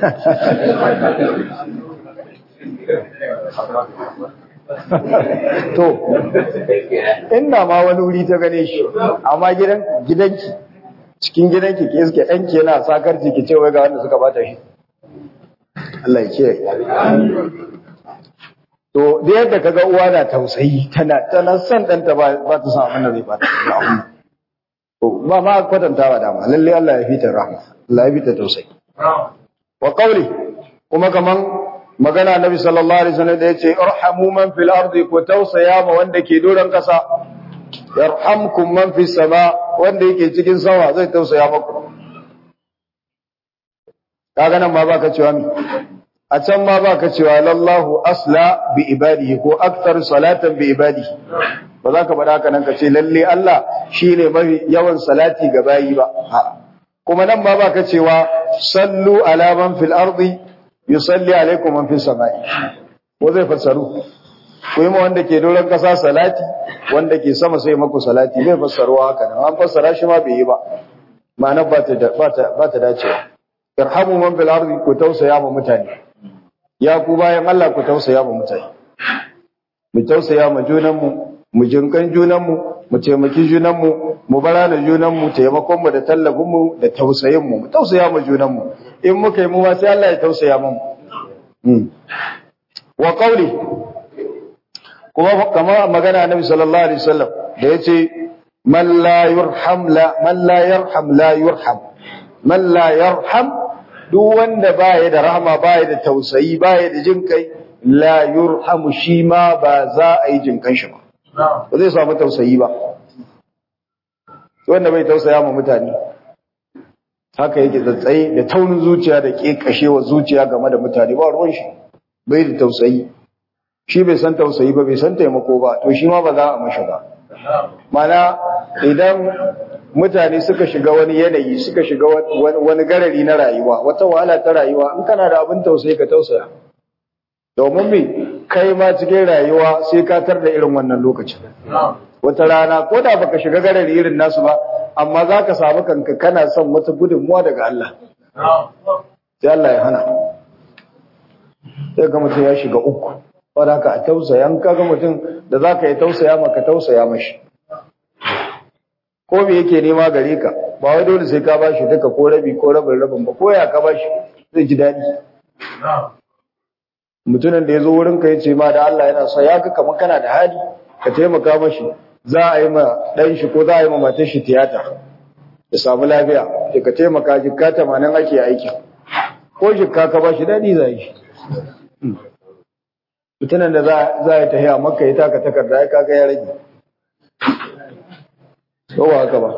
to inda ma wani wuri ta gane shi amma gidan gidanki cikin gidanki ke iske ɗanki yana sakar ki ce wai ga wanda suka bata shi Allah ya kiyaye to da yadda kaga uwa na tausayi tana tana son ɗanta ba ba ta san abin da zai bata to ba ma kwatantawa dama lalle Allah ya fita rahma Allah ya fita tausayi wa qawli kuma kaman magana Nabi sallallahu alaihi wasallam da yace irhamu man fil ardi ku tausaya ma wanda ke doron kasa yarhamkum man fis sama wanda yake cikin sama zai tausaya maku kaga nan ma baka cewa mi a can ma baka cewa lallahu asla bi ibadihi ko akthar salatan bi ibadihi ba za ka faɗa haka nan ka ce lalle Allah shine mafi yawan salati ga bayi ba kuma nan ma baka cewa sallu ala man fil ardi yusalli alaikum man fis samai ko zai fassaru ko yi wanda ke doron kasa salati wanda ke sama sai maku salati bai fassaruwa haka nan an fassara shi ma bai yi ba ma'anar ba ta ba ta dacewa irhamu man fil ardi ku tausaya ma mutane ya ku bayan Allah ku tausaya ma mutane mu tausaya ma junan mu mu jinkan junan mu mu taimaki junan mu mu barana junan mu taimakon mu da tallafin mu da tausayin mu mu tausaya ma junan mu in muka yi mu ma sai Allah ya tausaya mu wa qawli kuma kamar magana Annabi sallallahu alaihi wasallam da yace man la yurham la man la yarham la yurham man la yarham duk wanda baya da rahama baya da tausayi baya da jin kai la yurhamu shi ma ba za a yi jin kan shi ba ba zai samu tausayi ba wanda bai tausaya ma mutane haka yake tsatsaye da taunin zuciya da kekashewa zuciya game da mutane ba ruwan shi bai da tausayi shi bai san tausayi ba bai san taimako ba to shi ma ba za a mashi ba mana idan mutane suka shiga wani yanayi suka shiga wani garari na rayuwa wata wahala ta rayuwa in kana da abin tausayi ka tausaya domin me kai ma cikin rayuwa sai ka tar da irin wannan lokacin wata rana ko da baka shiga garari irin nasu ba amma za ka samu kanka kana son wata gudunmuwa daga Allah sai Allah ya hana sai ga mutum ya shiga uku wadda haka a tausaya in kaga mutum da za ka yi tausaya maka tausaya mashi ko me yake nema gare ka ba wai dole sai ka bashi duka ko rabi ko rabin rabin ba ko ya ka bashi zai ji daɗi mutumin da ya zo wurinka ya ce ma da Allah yana sa ya ga kamar kana da hali ka taimaka mashi za a yi ma ɗan shi ko za a yi ma matar shi tiyata ya samu lafiya sai ka taimaka jikka tamanin ake aiki ko jikka ka bashi daɗi za yi mutumin da za a tafiya maka ya taka takarda ya kaga ya rage kowa haka ba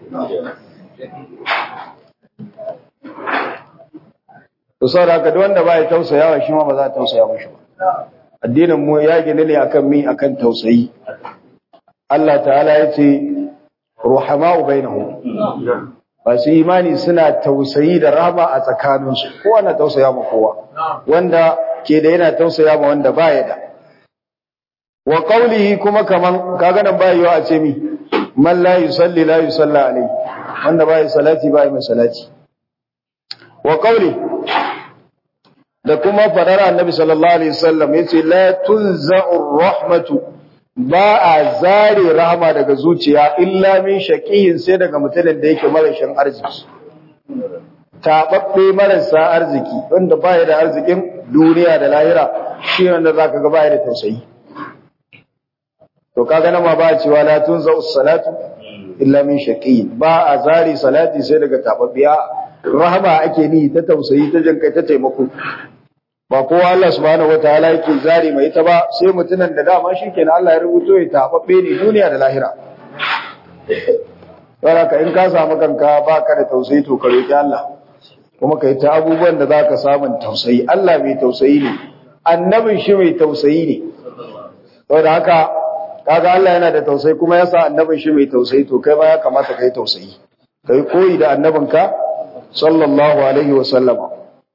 to saboda haka duk wanda ba ya tausayawa shi ma ba za a tausaya mashi ba addinin mu ya gina ne akan mi akan tausayi Allah ta'ala ya ce ruhama'u bainahum masu imani suna tausayi da rahama a tsakaninsu kowa na tausaya ma kowa wanda ke da yana tausaya ma wanda baya da wa qawlihi kuma kaman kaga nan ba yiwa a ce mi man la yusalli la yusalla alayhi wanda baya salati baya mai salati wa qawli da kuma fadar annabi sallallahu alaihi wasallam yace la tunza'u rahmatu ba a zare rahama daga zuciya illa min shaqiyin sai daga mutumin da yake marashin arziki tababbe marasa arziki wanda baya da arzikin duniya da lahira shi wanda zaka ga baya da tausayi to kaga nan ma ba cewa la tunza'u salatu illa min shaqiyin ba a zare salati sai daga tababbiya rahama ake ni ta tausayi ta jin kai ta taimako ba kowa Allah subhanahu wataala yake zari mai ita ba sai mutunan da dama shikenan Allah ya rubuto ya tababbe ne duniya da lahira ka in ka samu kanka baka da tausayi to ka roki Allah kuma kai ta abubuwan da zaka samu tausayi Allah mai tausayi ne annabin shi mai tausayi ne saboda haka kaga Allah yana da tausayi kuma yasa annabin shi mai tausayi to kai ma ya kamata kai tausayi kai koyi da annabinka sallallahu alaihi wa sallama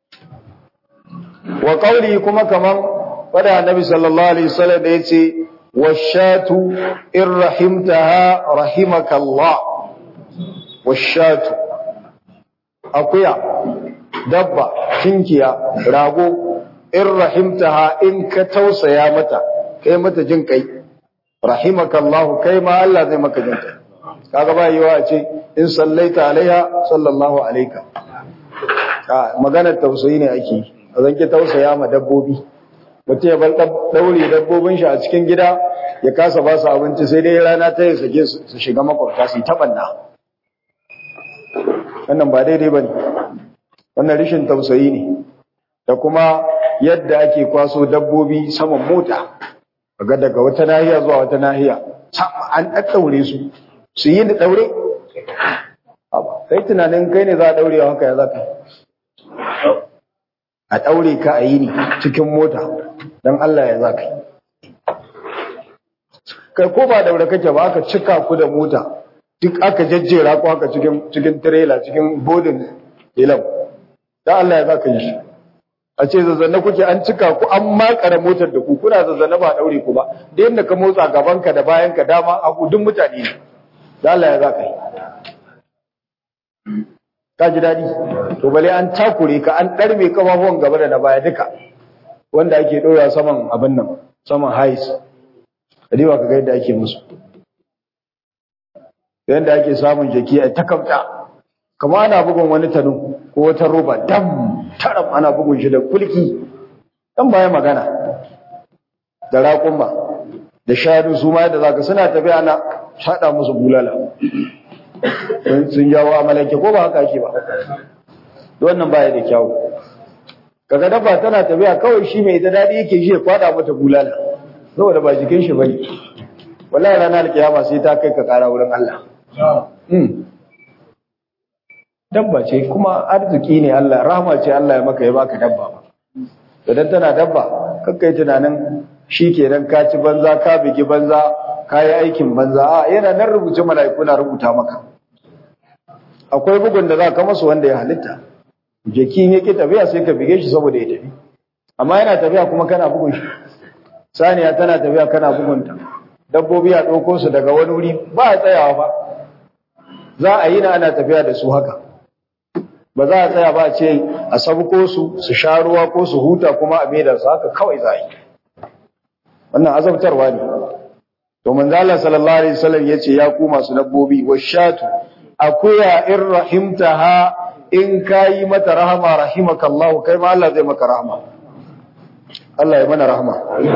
wa qawli kuma kaman fada annabi sallallahu alaihi wasallam da yace washatu in rahimtaha rahimakallah washatu akuya dabba tinkiya rago in rahimtaha in ka tausaya mata kai mata jin kai rahimakallahu kai ma Allah zai maka jin kai kaga ba yiwa a ce in sallaita alaiha sallallahu alaika maganar tausayi ne ake a zanki tausaya ma dabbobi mutum ya bar daure dabbobin shi a cikin gida ya kasa ba su abinci sai dai rana ta yi sake su shiga makwabta su yi taɓanna wannan ba daidai ba ne wannan rishin tausayi ne da kuma yadda ake kwaso dabbobi saman mota ga daga wata nahiya zuwa wata nahiya an ɗaɗɗaure su su yi da ɗaure kai tunanin kai ne za a ɗaure haka ya za ka a ɗaure ka a yi ni cikin mota don Allah ya za ka yi kai ko ba daure kake ba aka cika ku da mota duk aka jajjera ku haka cikin cikin trailer cikin bodin ilam dan Allah ya za ka yi shi a ce zazzanne kuke an cika ku an makare motar da ku kuna zazzanne ba daure ku ba da yadda ka motsa gaban ka da bayan ka dama a duk mutane ne dan Allah ya za ka yi ka ji daɗi to bale an takure ka an ɗarme kafafuwan gaba da na baya duka wanda ake ɗora saman abin nan saman hais kadiba ka ga yadda ake musu yadda ake samun jaki a takamta kama ana bugun wani tanu ko wata roba dam taram ana bugun shi da kulki dan baya magana da raƙumma da shanu su ma yadda zaka suna tafiya ana shaɗa musu bulala sun jawo amalanke ko ba haka ake ba wannan baya da kyawu kaga dabba tana tafiya kawai shi mai ita daɗi yake shi ya kwada mata bulala saboda ba jikin shi bane wallahi ranar kiyama sai ta kai ka kara wurin Allah dabba ce kuma arziki ne Allah rahama ce Allah ya maka ya baka dabba ba idan tana dabba kakkai tunanin shi kenan ka ci banza ka bigi banza ka yi aikin banza a yana nan rubuce mala'iku na rubuta maka akwai bugun da za ka masu wanda ya halitta jaki ne ke tafiya sai ka bige shi saboda ya tafi amma yana tafiya kuma kana bugun shi saniya tana tafiya kana bugunta dabbobi a ɗauko su daga wani wuri ba a tsayawa ba za a yi na ana tafiya da su haka ba za a tsaya ba a ce a sabuko su su sha ruwa ko su huta kuma a maida su haka kawai za a yi wannan azabtarwa ne to manzo Allah sallallahu alaihi wasallam yace ya ku masu dabbobi washatu akuya in rahimtaha in kayi mata rahama rahimakallahu kai ma Allah zai maka rahama Allah ya mana rahama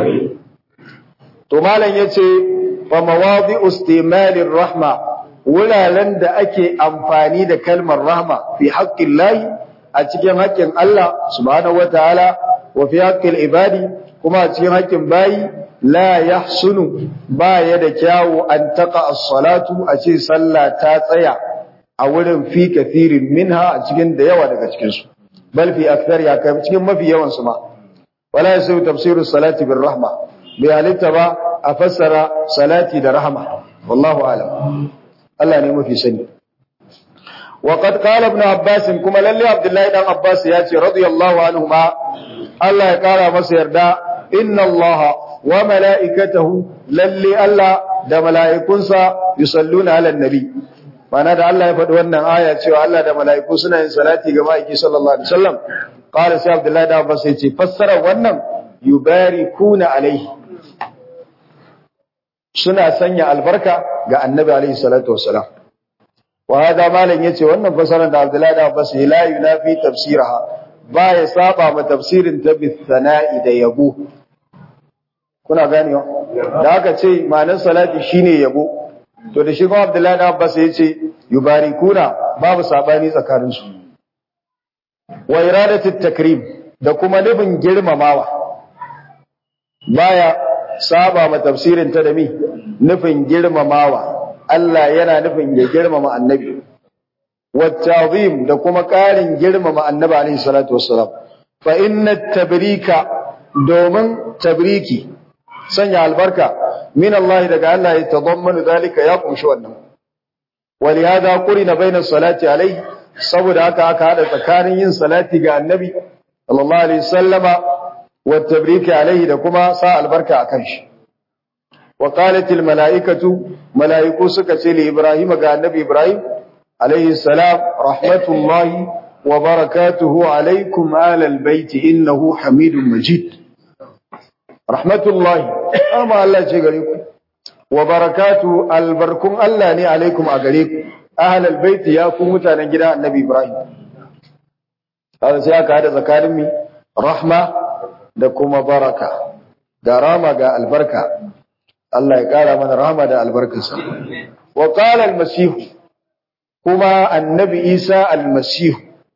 to malam yace fa mawadi'u istimalir rahma wuraren da ake amfani da kalmar rahma fi haqqin lahi a cikin haƙƙin Allah subhanahu wataala wa fi haqqil ibadi kuma a cikin haƙƙin bayi la yahsunu baya da kyawu an taqa as-salatu a ce sallah ta tsaya a wurin fi kathirin minha a cikin da yawa daga cikin su bal fi akthar ya kai cikin mafi yawan su ma wala yasu tafsirus salati bir rahma bai halitta ba a fassara salati da rahma wallahu alam Allah ne mafi sani wa qad qala ibn abbas kuma lalle abdullahi dan abbas ya ce radiyallahu anhuma Allah ya kara masa yarda inna allaha wa mala'ikatahu lalle Allah da mala'ikunsa yusalluna ala nabi mana da Allah ya faɗi wannan aya cewa Allah da mala'iku suna yin salati ga ma'aiki sallallahu alaihi wasallam qala sai Abdullahi da Abbas ya ce fassara wannan yubarikuna alaihi suna sanya albarka ga annabi alaihi salatu wassalam wa hada malan yace wannan fassarar da Abdullahi da Abbas ya la yunafi tafsiraha ba ya saba ma tafsirin ta bi sana'i da yabo kuna ganewa da aka ce ma'anar salati shine yabo to da shi kuma Abdullahi da Abbas ya ce yubarikuna babu sabani tsakanin su wa iradatu takrim da kuma nufin girmamawa baya saba ma tafsirin ta da mi nufin girmamawa Allah yana nufin ya girmama annabi wa ta'zim da kuma ƙarin girmama annabi alaihi salatu wassalam fa inna tabrika domin tabriki sanya albarka min Allah daga Allah ya tadammanu zalika ya kunshi wannan walihada qurina baina salati alaihi saboda haka aka hada tsakanin yin salati ga annabi sallallahu alaihi wasallama wa tabriki alaihi da kuma sa albarka akan shi wa qalat al malaikatu malaiku suka ce li ibrahim ga annabi ibrahim alaihi salam rahmatullahi wa barakatuhu alaikum alal baiti innahu hamidun majid rahmatullahi amma Allah ce gare ku wa barakatu albarkun Allah ne alaikum a gare ku ahlal baiti ya ku mutanen gida annabi Ibrahim haka sai aka hada tsakanin mi rahma da kuma baraka ga rama ga albarka Allah ya kara mana rahma da albarkarsa wa qala al-masih kuma annabi Isa al-masih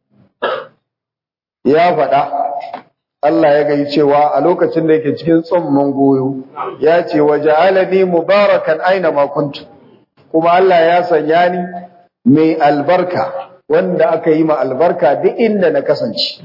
ya faɗa Allah ya gai cewa a lokacin da yake cikin tsumman goyo ya ce wa ja'alani mubarakan aina ma kuntu kuma Allah ya sanya ni mai albarka wanda aka yi ma albarka duk inda na kasance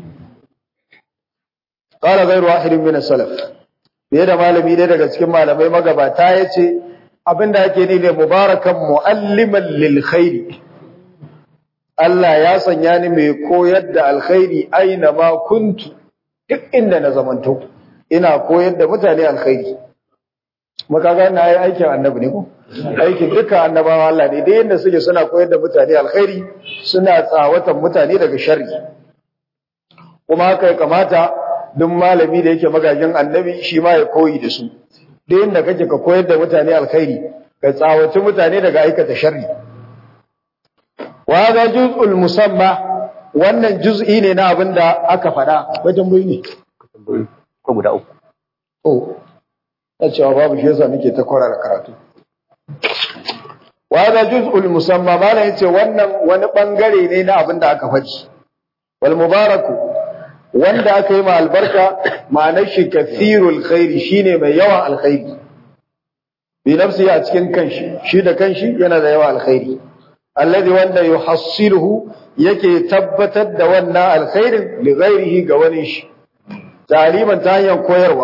qala ghayru wahidin min as-salaf bai da malami ne daga cikin malamai magabata yace abinda ake ni da mubarakan mualliman lil khairi Allah ya sanya ni mai koyar da alkhairi aina ma kuntu duk inda na zamanto ina koyar da mutane alkhairi makaga na yi aikin annabi ne ko aikin duka annabawa Allah ne dai yanda suke suna koyar da mutane alkhairi suna tsawatan mutane daga sharri kuma haka ya kamata duk malami da yake magajin annabi shi ma ya koyi da su duk yanda kake ka koyar da mutane alkhairi ka tsawaci mutane daga aikata sharri wa ga juz'ul musamma wannan juz'i ne na abin da aka faɗa wajen bai ne ko guda uku oh ta cewa babu shi yasa nake ta kwarara karatu wa ga juz'ul musamma mana yace wannan wani bangare ne na abin da aka faɗi wal mubaraku wanda aka yi ma albarka ma'anar shi kathirul khairi shine mai yawan alkhairi bi nafsi a cikin kanshi shi da kanshi yana da yawan alkhairi alladhi wanda yuhassiluhu yake tabbatar da wannan alkhairin li ghairihi ga wani shi taliban ta hanyar koyarwa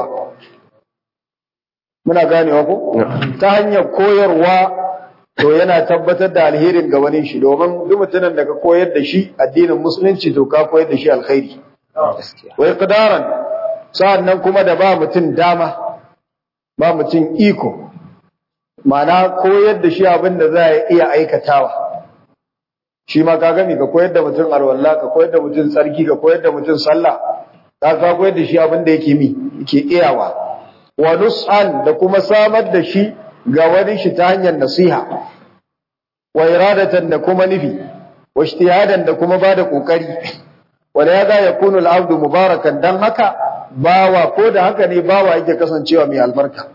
muna ganewa ko ta hanyar koyarwa to yana tabbatar da alherin ga wani shi domin duk mutumin da ka koyar da shi addinin musulunci to ka koyar da shi alkhairi wai qadaran sa'annan kuma da ba mutum dama ba mutum iko ma'ana koyar da shi abin da za a iya aikatawa shi ma ka gami ka koyar da mutum alwala ka koyar da mutum tsarki ka koyar da mutum sallah ka ka koyar da shi abin da yake mi yake iyawa wa nus'an da kuma samar da shi ga wani shi ta hanyar nasiha wa iradatan da kuma nufi wa ijtihadan da kuma bada kokari wala ya ga yakunu al-abdu mubarakan dan haka bawa ko da haka ne bawa yake kasancewa mai albarka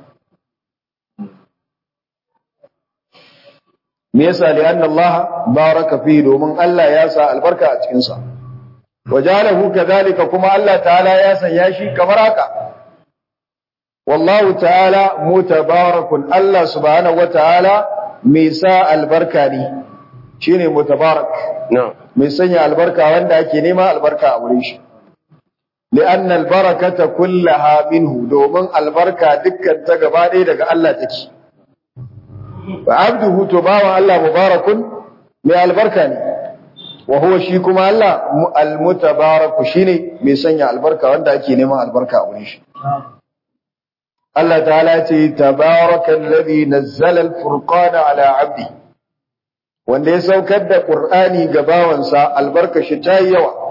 me yasa li anna Allah baraka fi domin Allah ya sa albarka a cikin sa wajalahu kadhalika kuma Allah ta'ala ya sanya shi kamar haka wallahu ta'ala mutabarakun Allah subhanahu wa ta'ala mai sa albarka ne shine mutabarak no mai sanya albarka wanda ake nema albarka a wurin shi li'anna albarakata kullaha minhu domin albarka dukkan ta gaba ɗaya daga Allah take wa abduhu to bawa Allah mubarakun mai albarka ne wa huwa shi kuma Allah almutabaraku shine mai sanya albarka wanda ake neman albarka a wurin shi Allah ta'ala ce tabarakal ladhi nazzala al-furqana ala 'abdi wanda ya saukar da Qur'ani ga bawansa albarka shi ta yi yawa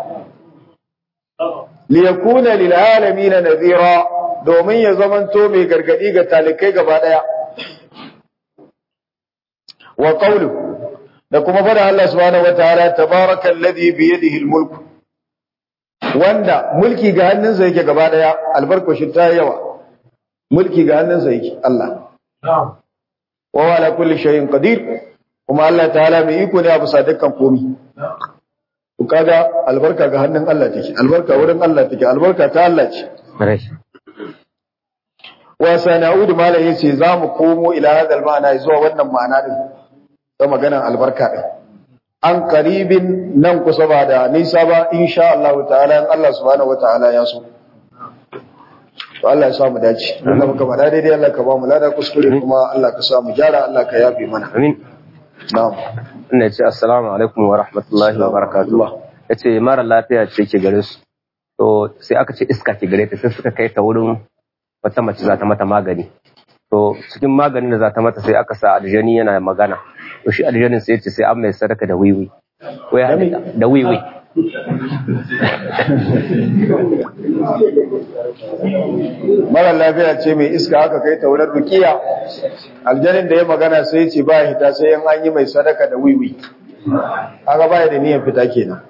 li yakuna lil alamin nadhira domin ya zamanto mai gargadi ga talikai gaba daya wa qawlu da kuma fada Allah subhanahu wataala tabarakal ladhi bi yadihi al-mulk wanda mulki ga hannunsa yake gaba daya albarka shi ta yi yawa mulki ga hannunsa yake Allah wa ala kulli shay'in qadir kuma Allah ta'ala mai iko ne a bisa dukkan komi ku kaga albarka ga hannun Allah take albarka wurin Allah take albarka ta Allah ce wa sana'ud malai yace zamu komo ila hadal ma'ana zuwa wannan ma'ana din ta maganar albarka din an qaribin nan kusa ba da nisa ba insha Allah ta'ala in Allah subhanahu wataala ya so to Allah ya sa mu dace Allah muka bada daidai Allah ka ba mu lada kuskure kuma Allah ka sa mu gyara Allah ka yafe mana amin na'am ina ce assalamu alaikum wa rahmatullahi wa barakatuh yace mara lafiya ce ke gare su to sai aka ce iska ke gare ta sai suka kai ta wurin wata mace za ta mata magani to cikin maganin da za ta mata sai aka sa aljani yana magana to shi aljanin sai yace sai an mai sadaka da wiwi wai Da me? da wiwi mara lafiya ce mai iska aka kai ta wurin rukiya aljanin da ya magana sai ce ba hita sai yan an yi mai sadaka da wiwi aka baya da niyan fita kenan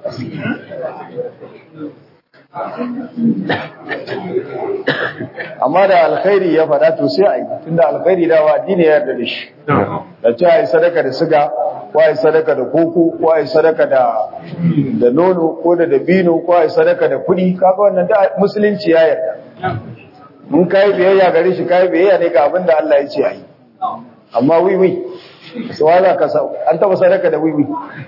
amma da alkhairi ya faɗa to sai a yi tunda alkhairi da wa addini ya yarda da shi da ce a yi sadaka da siga ko a yi sadaka da koko ko a yi sadaka da da nono ko da dabino ko a yi sadaka da kuɗi kaga wannan da musulunci ya yarda mun kai biyayya gare shi kai biyayya ne ga abin da Allah ya ce a yi amma wiwi su za ka sa an taba sadaka da wiwi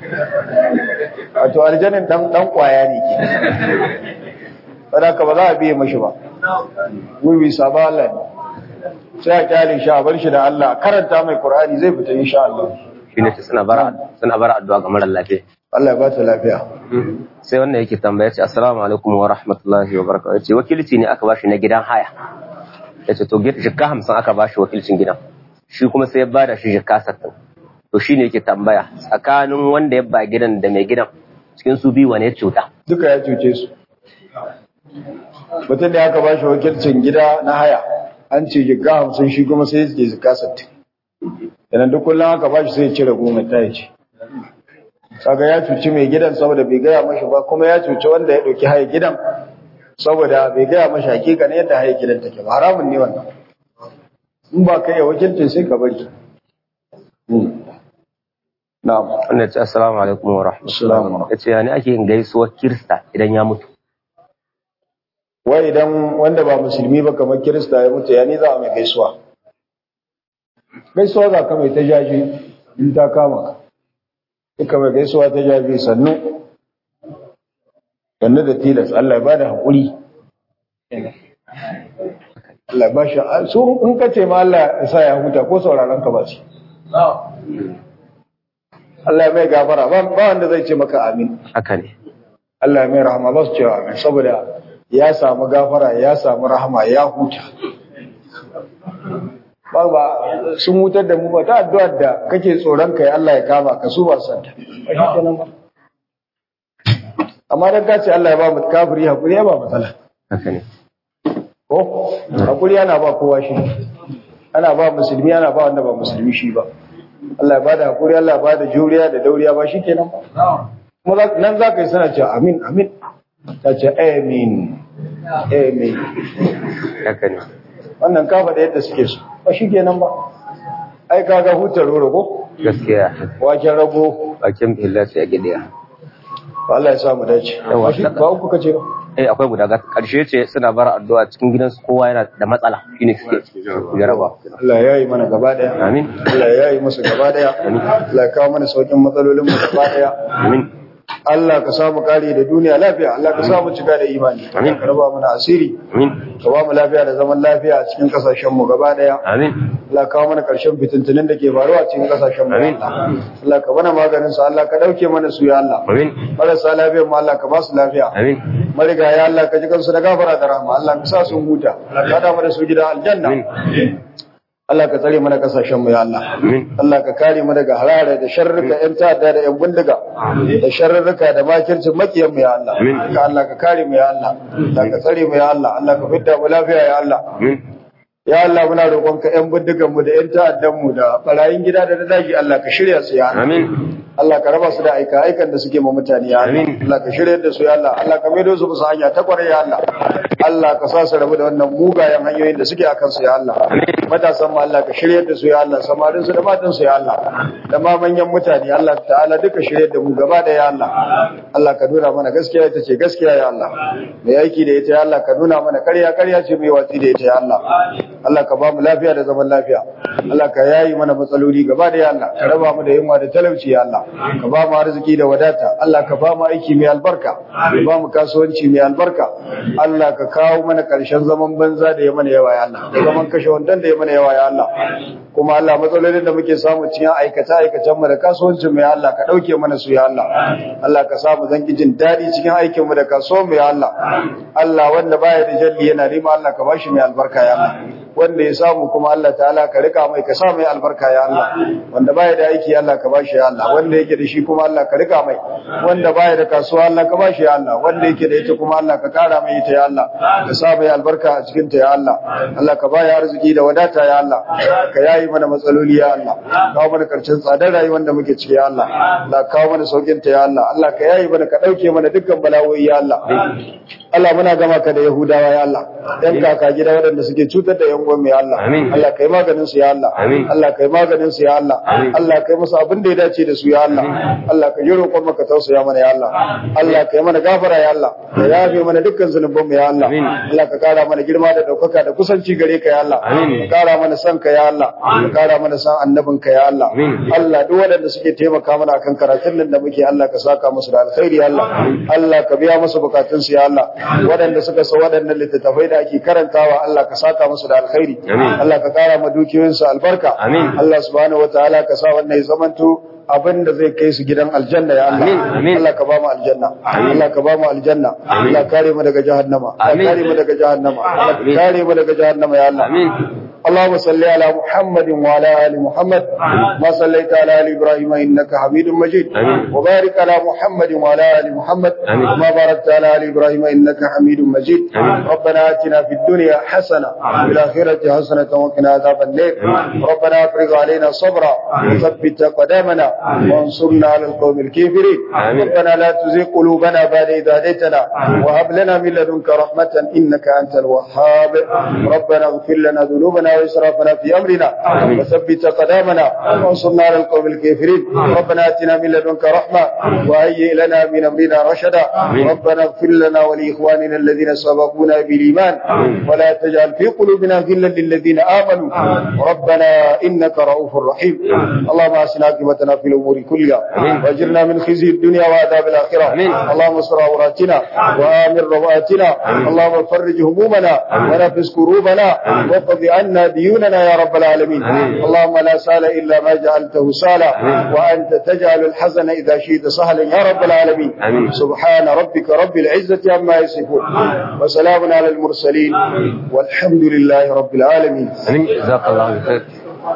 wato aljanin dan dan kwaya ne ke sadaka ba za a biye mashi ba wiwi saba Allah ne sai a kyale shi a bar shi da Allah karanta mai Qur'ani zai fita insha Allah shine ce suna bara suna bara addu'a ga mara lafiya Allah ya ba ta lafiya sai wannan yake tambaya ce assalamu alaikum wa rahmatullahi wa barakatuh yace wakilci ne aka bashi na gidan haya yace to jikka hamsin aka bashi wakilcin gidan shi kuma sai ya bada shi jikka sattin to shine yake tambaya tsakanin wanda ya ba gidan da mai gidan cikin su biyu wane ya cuta duka ya cuce su mutum da aka bashi wakilcin gida na haya an ce jikka hamsin shi kuma sai ya ce jikka sattin yanan duk kullum aka bashi sai ya cire goma ta ya ce kaga ya cuci mai gidan saboda bai gaya mashi ba kuma ya cuci wanda ya ɗauki haya gidan saboda bai gaya mashi hakika ne yadda haya gidan take ba haramun ne wannan in ba kai ya wakilcin sai ka bari na'am wannan ce assalamu alaikum wa Assalamu rahmatullahi yace yani ake yin gaisuwar kirista idan ya mutu wai idan wanda ba musulmi ba kamar kirista ya mutu ya ni za a mai gaisuwa gaisuwa za ka mai ta jaji in ta kama ka duka mai gaisuwa ta jaji sannu sannu da tilas Allah ya bada haƙuri Allah ya ba shi su in ka ce ma Allah ya sa ya huta ko sauraron ka ba shi Allah ya mai gafara ba ba wanda zai ce maka amin haka ne Allah ya mai rahama ba su cewa amin saboda ya samu gafara ya samu rahama ya huta ba ba sun hutar da mu ba ta addu'ar da kake tsoron kai Allah ya kama ka su ba san ta ba shi kenan ba amma dan ka ce Allah ya ba mu kafiri hakuri ya ba matsala haka ne ko hakuri yana ba kowa shi ana ba musulmi ana ba wanda ba musulmi shi ba Allah ya bada hakuri Allah ya bada juriya da dauriya ba shi kenan ba kuma za- nan za ka yi sana cewa amin amin ta ce amin amin haka ne wannan ka faɗa yadda suke so ba shi kenan ba ai ka ga hutar roro ko gaskiya waken rago bakin bihilla sai ya gidiya ba Allah ya sa mu dace Yawa. ba shi ba uku kace ba eh akwai guda ga karshe ce suna bara addu'a cikin gidansu kowa yana da matsala shine suke jaraba Allah ya yi mana gaba daya amin Allah ya yi musu gaba daya Allah ya kawo mana saukin matsalolin mu gaba daya amin Allah ka samu kare da duniya lafiya Allah ka samu cika da imani Amin. ka raba mana asiri amin ka ba mu lafiya da zaman lafiya a cikin kasashen mu gaba daya amin Allah ka kawo mana karshen fitintunin da ke faruwa a cikin kasashen mu Amin. Allah ka bana maganin su Allah ka dauke mana su ya Allah amin marasa lafiyar mu Allah ka ba su lafiya amin mariga ya Allah ka ji kansu da gafara da rahama Allah ka sa sun huta Allah ka da mu da su gidan aljanna amin Allah ka tsare mana kasashen mu ya Allah amin Allah ka kare mu daga harare da sharrika ƴan ta'adda da ƴan bindiga da sharrika da makircin makiyan mu ya Allah Amin. ka Allah ka kare mu ya Allah Allah ka tsare mu ya Allah Allah ka fidda mu lafiya ya Allah amin ya Allah muna roƙonka ƴan bindigan mu da ƴan ta'addan mu da barayin gida da na daji Allah ka shirya su ya Allah amin Allah ka raba su da aika aikan da suke ma mutane ya Allah Amin. Allah ka shirya da su ya Allah Allah ka maido su musu hanya ta kwarai ya Allah Allah ka sa su rabu da wannan mugayen hanyoyin da suke akan su ya Allah matasan mu Allah ka shirya da su ya Allah samarin su da matan su ya Allah da ma manyan mutane Allah ta'ala duka shirya da mu gaba da ya Allah Allah ka nuna mana gaskiya ita ce gaskiya ya Allah mai aiki da ita ya Allah ka nuna mana ƙarya ƙarya ce mai watsi da ita ya Allah Allah ka ba mu lafiya da zaman lafiya Allah ka yayi mana matsaloli gaba da ya Allah ka raba mu da yunwa da talauci ya Allah ka ba mu arziki da wadata Allah ka ba mu aiki mai albarka ka ba mu kasuwanci mai albarka Allah ka kawo mana ƙarshen zaman banza da ya mana yawa ya Allah da zaman kashe wandan da ya mana yawa ya Allah kuma Allah matsalolin da muke samu cikin aikata aikacen mu da kasuwancin mu ya Allah ka dauke mana su ya Allah Allah ka samu zanki jin daɗi cikin aikin mu da kasuwan mu ya Allah Allah wanda baya da jalli yana rima Allah ka bashi mai albarka ya Allah wanda ya samu kuma Allah ta'ala ka rika mai ka sa mai albarka ya Allah wanda baya da aiki Allah ka bashi ya Allah wanda yake da shi kuma Allah ka rika mai wanda baya da kasuwa Allah ka bashi ya Allah wanda yake da ita kuma Allah ka kara mai ita ya Allah ka sa mai albarka a cikin ta ya Allah Allah ka baya arziki da wadata ya Allah ka yayi mana matsaloli ya Allah kawo mana karshen tsadar rayuwar da muke ciki ya Allah Allah kawo mana saukin ta ya Allah Allah ka yayi mana ka dauke mana dukkan bala'o'i ya Allah Allah muna gama ka da Yahudawa ya Allah yan kaka gida waɗanda suke cutar da yan gwamnati ya Allah Allah kai maganin su ya Allah Allah kai maganin su ya Allah Allah kai musu abin da ya dace da su ya Allah Allah ka yi roƙon maka tausaya mana ya Allah Allah kai mana gafara ya Allah ka yafe mana dukkan zunuban mu ya Allah Allah ka kara mana girma da daukaka da kusanci gare ka ya Allah ka kara mana san ka ya Allah ka kara mana san annabin ka ya Allah Allah duk waɗanda suke taimaka mana akan karatun nan da muke Allah ka saka musu da alkhairi ya Allah Allah ka biya musu bukatun su ya Allah waɗanda suka sa waɗannan littattafai da ake karantawa Allah ka saka musu da alkhairi Allah ka kara ma dukiyoyinsu albarka Allah subhanahu wataala ka sa wannan ya zamanto abin da zai kai su gidan aljanna ya Allah Allah ka ba mu aljanna Allah ka ba mu aljanna Allah kare mu daga jahannama Allah kare mu daga jahannama Allah kare mu daga jahannama ya Allah اللهم صل على محمد وعلى ال محمد ما صليت على ال ابراهيم انك حميد مجيد وبارك على محمد وعلى ال محمد ما باركت على ال ابراهيم انك حميد مجيد ربنا اتنا في الدنيا حسنه وفي الاخره حسنه وقنا عذاب النار ربنا افرغ علينا صبرا وثبت قدامنا وانصرنا على القوم الكافرين ربنا لا تزغ قلوبنا بعد إذ هديتنا وهب لنا من لدنك رحمه انك انت الوهاب ربنا اغفر لنا ذنوبنا وإسرافنا في أمرنا وثبت قدامنا وانصرنا على القوم الكافرين ربنا آتنا من لدنك رحمة وهيئ لنا من أمرنا رشدا ربنا اغفر لنا ولإخواننا الذين سبقونا بالإيمان ولا تجعل في قلوبنا غلا للذين آمنوا ربنا إنك رؤوف رحيم اللهم أحسن عاقبتنا في الأمور كلها واجرنا من خزي الدنيا وعذاب الآخرة اللهم استر عوراتنا وآمن رواتنا اللهم فرج همومنا ونفس كروبنا وقض عنا ديوننا يا رب العالمين اللهم لا سهل إلا ما جعلته سهلا وأنت تجعل الحزن إذا شئت سهلا يا رب العالمين سبحان ربك رب العزة عما يصفون وسلام على المرسلين والحمد لله رب العالمين جزاك الله خير